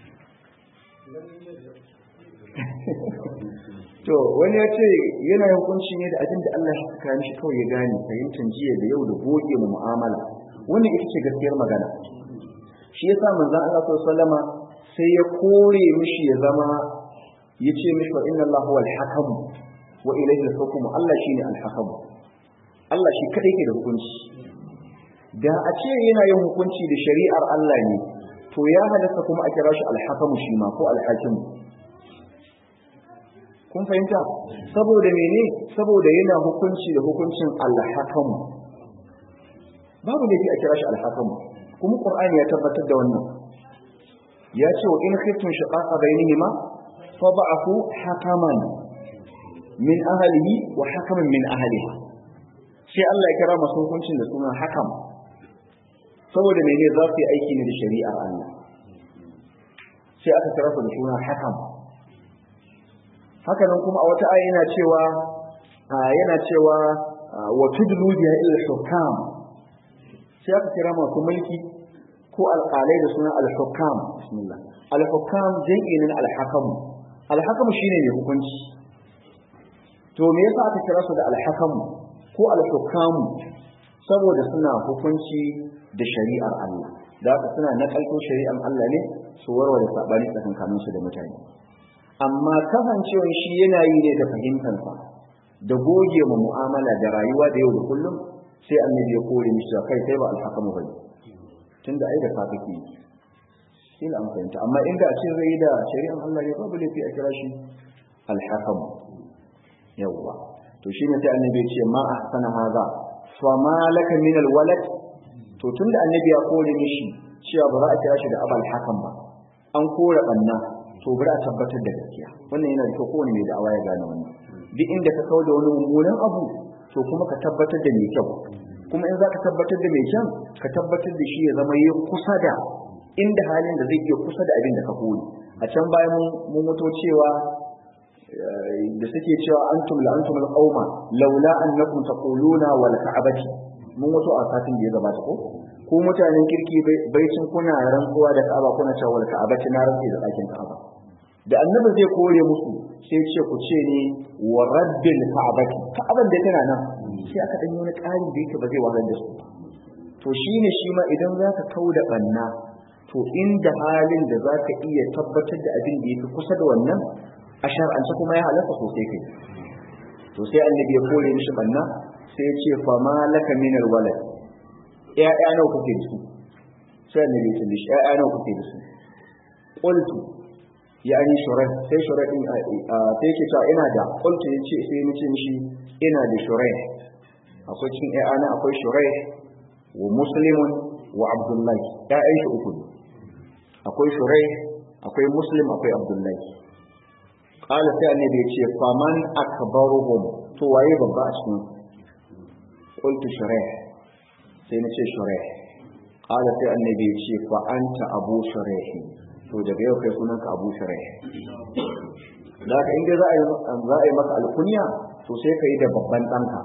to wani ya ce yana hukunci ne da abin da Allah ya saka mishi kawai ya gane fahimtar jiya da yau da goge mu mu'amala wannan ita ce gaskiyar magana shi yasa manzon Allah sallallahu sai ya kore mishi ya zama ya ce mishi wa inna Allah huwal hakam wa ilayhi al-hukm Allah shine al-hakam Allah shi kadai ke da hukunci da a ce yana yin hukunci da shari'ar Allah ne to ya halatta kuma a kira shi al-hakam shi ma ko al-hakim kun fahimta saboda mene saboda yana hukunci da hukuncin al-hakam babu laifi a kira shi al-hakam kuma qur'ani ya tabbatar da wannan ya ce wa in khiftum shiqaqa bainihima fab'athu hakaman min ahlihi wa hakaman min ahliha sai Allah ya kira masu hukuncin da suna hakam saboda mene za su yi aiki ne da shari'ar Allah sai aka kira su da suna hakam haka nan kuma a wata aya yana cewa yana cewa wa tudlu biha ila hukam sai aka kira masu mulki ko alƙalai da suna al-hukam bismillah al-hukam jam'in al-hakam al-hakam shine mai hukunci to me yasa aka kira su da al-hakam ko al-hukam saboda suna hukunci da shari'ar Allah da haka suna nakalto shari'ar Allah ne su warware sabani tsakankanin su da mutane amma kasancewar shi yana yi ne da fahimtansa da goge mu mu'amala da rayuwa da yau da kullum sai annabi ya kore mishi kai sai ba al-hakamu bane tunda ai da kafa ke kila an fahimta amma inda a ce zai da shari'an Allah ne babu laifi a kira shi al-hakam yawwa to shine sai annabi ya ce ma ahsana haza fa ma laka min al-walad to tunda annabi ya kore mishi cewa ba za a kira shi da abal hakam ba an kore banna to bari a tabbatar da gaskiya wannan yana da kyau kowane mai da'awa ya gane wannan duk inda ka kawo da wani mummunan abu to kuma ka tabbatar da mai kyau kuma in za ka tabbatar da mai kyan ka tabbatar da shi ya zama yi kusa da inda halin da zai iya kusa da abin da ka koyi a can bayan mun mutu cewa da suke cewa antum la antum al-qauma laula annakum taquluna wal ka'abati mun mutu a satin da ya gabata ko ko mutanen kirki baicin kuna rantsuwa da ka'aba kuna cewa wal ka'abati na rantsi da dakin ka'aba da annabi zai kore musu sai ce ku ce ne wa rabbil ka'bati ka'aban da tana nan sai aka dan yi wani ƙari da yake ba zai wahalar da su to shine shi ma idan zaka kauda banna to inda halin da zaka iya tabbatar da abin da yake kusa da wannan a shar'ance kuma ya halatta sosai kai to sai annabi ya kore mishi banna sai ya ce fa malaka min alwalad ya'ya nawa kuke da su sai annabi ya ce mishi ya'ya nawa kuke da su qultu ya ani shurai sai shurai din sai yake cewa ina da qultu yace sai nace mishi ina da shurai akwai cikin ya'ya na akwai shurai wa muslimun wa abdullahi ya'yan shi uku ne akwai shurai akwai muslim akwai abdullahi qala sai annabi ya ce faman akbaruhum to waye babba a cikin qultu shurai sai nace shurai qala sai annabi ya ce fa anta abu shurai to daga yau kai sunanka abu shurai da ka inda za a yi za a yi maka alkunya to sai ka yi da babban ɗanka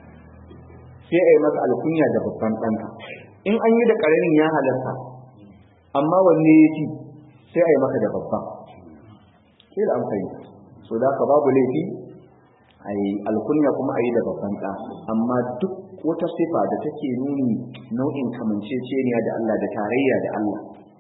sai a yi maka alkunya da babban ɗanka in an yi da ƙaramin ya halarta amma wanne ya fi sai a yi maka da babban ke da amfani so da ka babu laifi a yi alkunya kuma a yi da babban ɗa amma duk wata sifa da take nuni nau'in kamanceceniya da Allah da tarayya da Allah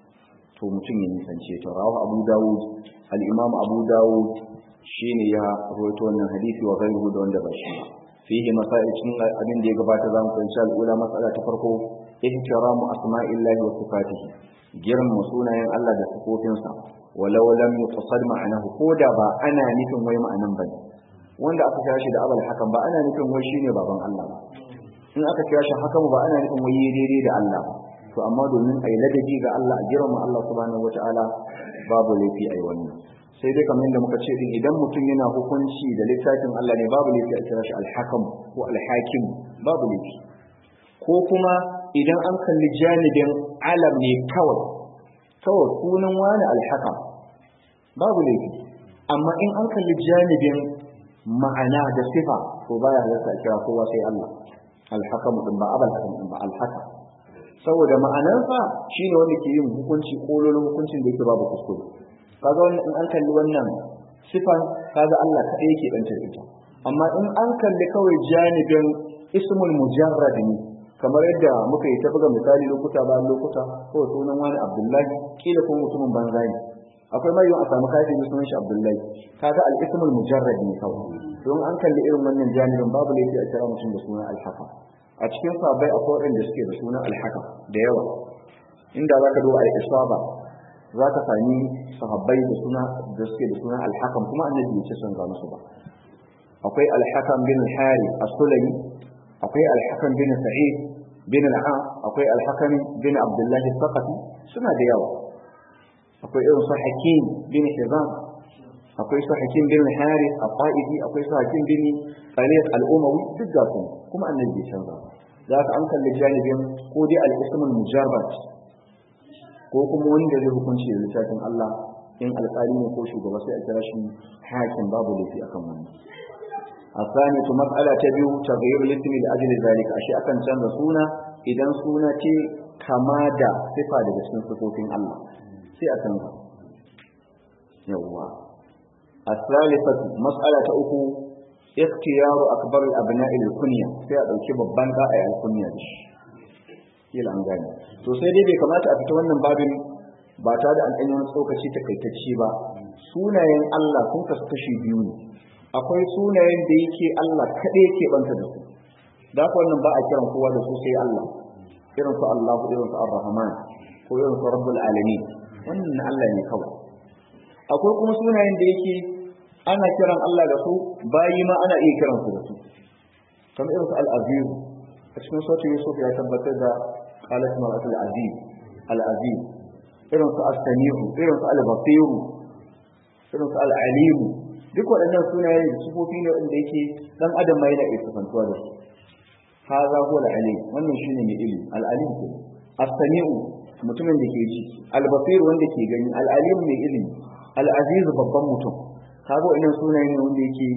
to mutum ya nisance ta rawa abu dawud al-imam abu dawud shine ya rawaito wannan hadisi wa ghayruhu da wanda ba shi ba fihi masail cikin abin da ya gabata zamu fahimci al'ula mas'ala ta farko ihtiramu asma'illahi wa sifatihi girma sunayen Allah da sifofinsa walau lam yuqsad ma'anahu ko da ba ana nufin wai ma'anan bane wanda aka kira shi da abal hakan ba ana nufin wai shine baban Allah ba in aka kira shi hakan ba ana nufin wai daidai da Allah to amma domin ai ladabi ga Allah a girma Allah subhanahu wataala babu laifi ai wannan sai dai kamar yadda muka ce din idan mutum yana hukunci da littafin Allah ne babu laifi a kira shi al-hakam ko al-hakim babu laifi ko kuma idan an kalli janibin alam ne kawai kawai sunan wani al-hakam babu laifi amma in an kalli janibin ma'ana da sifa to baya halatta a kira kowa sai Allah al-hakam din ba abal hakam din ba al-hakam saboda ma'anarsa shine wanda ke yin hukunci kololin hukuncin da yake babu kuskure kaga wannan in an kalli wannan sifan kaga Allah kadai yake dan ita amma in an kalli kawai janibin ismul mujarrad ne kamar yadda muka yi ta buga misali lokuta bayan lokuta ko sunan wani Abdullahi kila ko mutumin banza ne akwai mai a samu kafin sunan shi Abdullahi kaga al-ismul mujarrad ne kawai don an kalli irin wannan janibin babu laifi a kira mutum da sunan al-haqa a cikin sabai akwai waɗanda suke da sunan al-haqa da yawa inda zaka duba al-isaba za ka sami sahabbai da suna da suke da suna alhakam kuma annabi ya ce son ga musu ba akwai alhakam bin hari as-sulami akwai alhakam bin sa'id bin al-a akwai alhakam bin abdullah as-saqafi suna da yawa akwai irin su hakim bin hizam akwai su hakim bin harith al-qaidi akwai su hakim bin khalid al-umawi duk ga su kuma annabi ya canza za ka an kalli janibin ko dai al-ism al-mujarrad ko kuma wanda zai hukunci da littafin Allah in alƙali ne ko shugaba sai a kira shi hakim babu laifi akan wannan asani to mas'ala ta biyu taghayyur ismi da ajli zalika ashe akan canza suna idan suna ce kama da sifa daga cikin sifofin Allah sai a canza yawwa as-salifatu mas'ala ta uku ikhtiyaru akbar al-abna'i al-kunya sai a dauki babban da ayi al-kunya da shi kila an gane to sai dai bai kamata a fita wannan babin ba ta da an ɗanyi wani tsokaci takaitacce ba sunayen Allah sun kasu kashi biyu ne akwai sunayen da yake Allah kaɗai yake banta da su da haka wannan ba a kiran kowa da su sai Allah irin su Allah irin su Ar-Rahman ko irin su Rabbul Alamin wannan na Allah ne kawai akwai kuma sunayen da yake ana kiran Allah da su bayi ma ana iya kiran su da su kamar irin su Al-Aziz a cikin sautin Yusuf ya tabbatar da qalat mar'atul aziz al-aziz irin su as-sami'u irin su al-basir irin su al-alim duk waɗannan sunaye da sifofi ne wanda yake dan adam ma yana iya sifantuwa da su haza huwa al-alim wannan shine mai ilimi al-alim ke as-sami'u mutumin da ke ji al-basir wanda ke gani al-alim mai ilimi al-aziz babban mutum kaga waɗannan sunaye ne wanda yake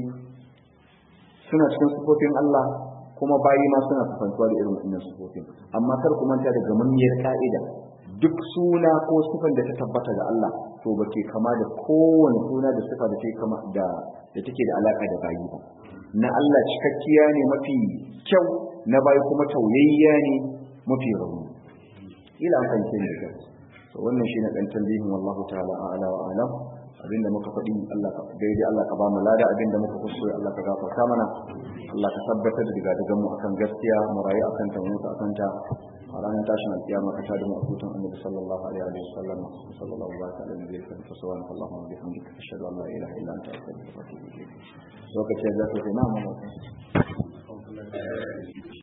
suna cikin sifofin Allah kuma bayi ma suna kusantuwa da irin wannan sifofin amma kar ku manta da gamammiyar ka'ida duk suna ko sifan da ta tabbata ga Allah to ba ke kama da kowane suna da sifa da take kama da da take da alaka da bayi ba na Allah cikakkiya ne mafi kyau na bayi kuma tauyayya ne mafi rauni ila an fahimce ne da to wannan shine dan tambihin wallahu ta'ala a'la wa a'lam abinda muka faɗi Allah ka daidai Allah ka ba mu lada abinda muka kuskure Allah ka gafarta mana Allah ka tabbatar da daga daga mu akan gaskiya mu rayu akan ta mu akan ta a ranar tashin alkiyama ka tada mu a hutun annabi sallallahu alaihi wa sallam sallallahu alaihi wa sallam zai kan fa subhanahu allahumma wa bihamdika ashhadu an la ilaha illa anta astaghfiruka wa atubu ilayk lokacin da zaka ce na mu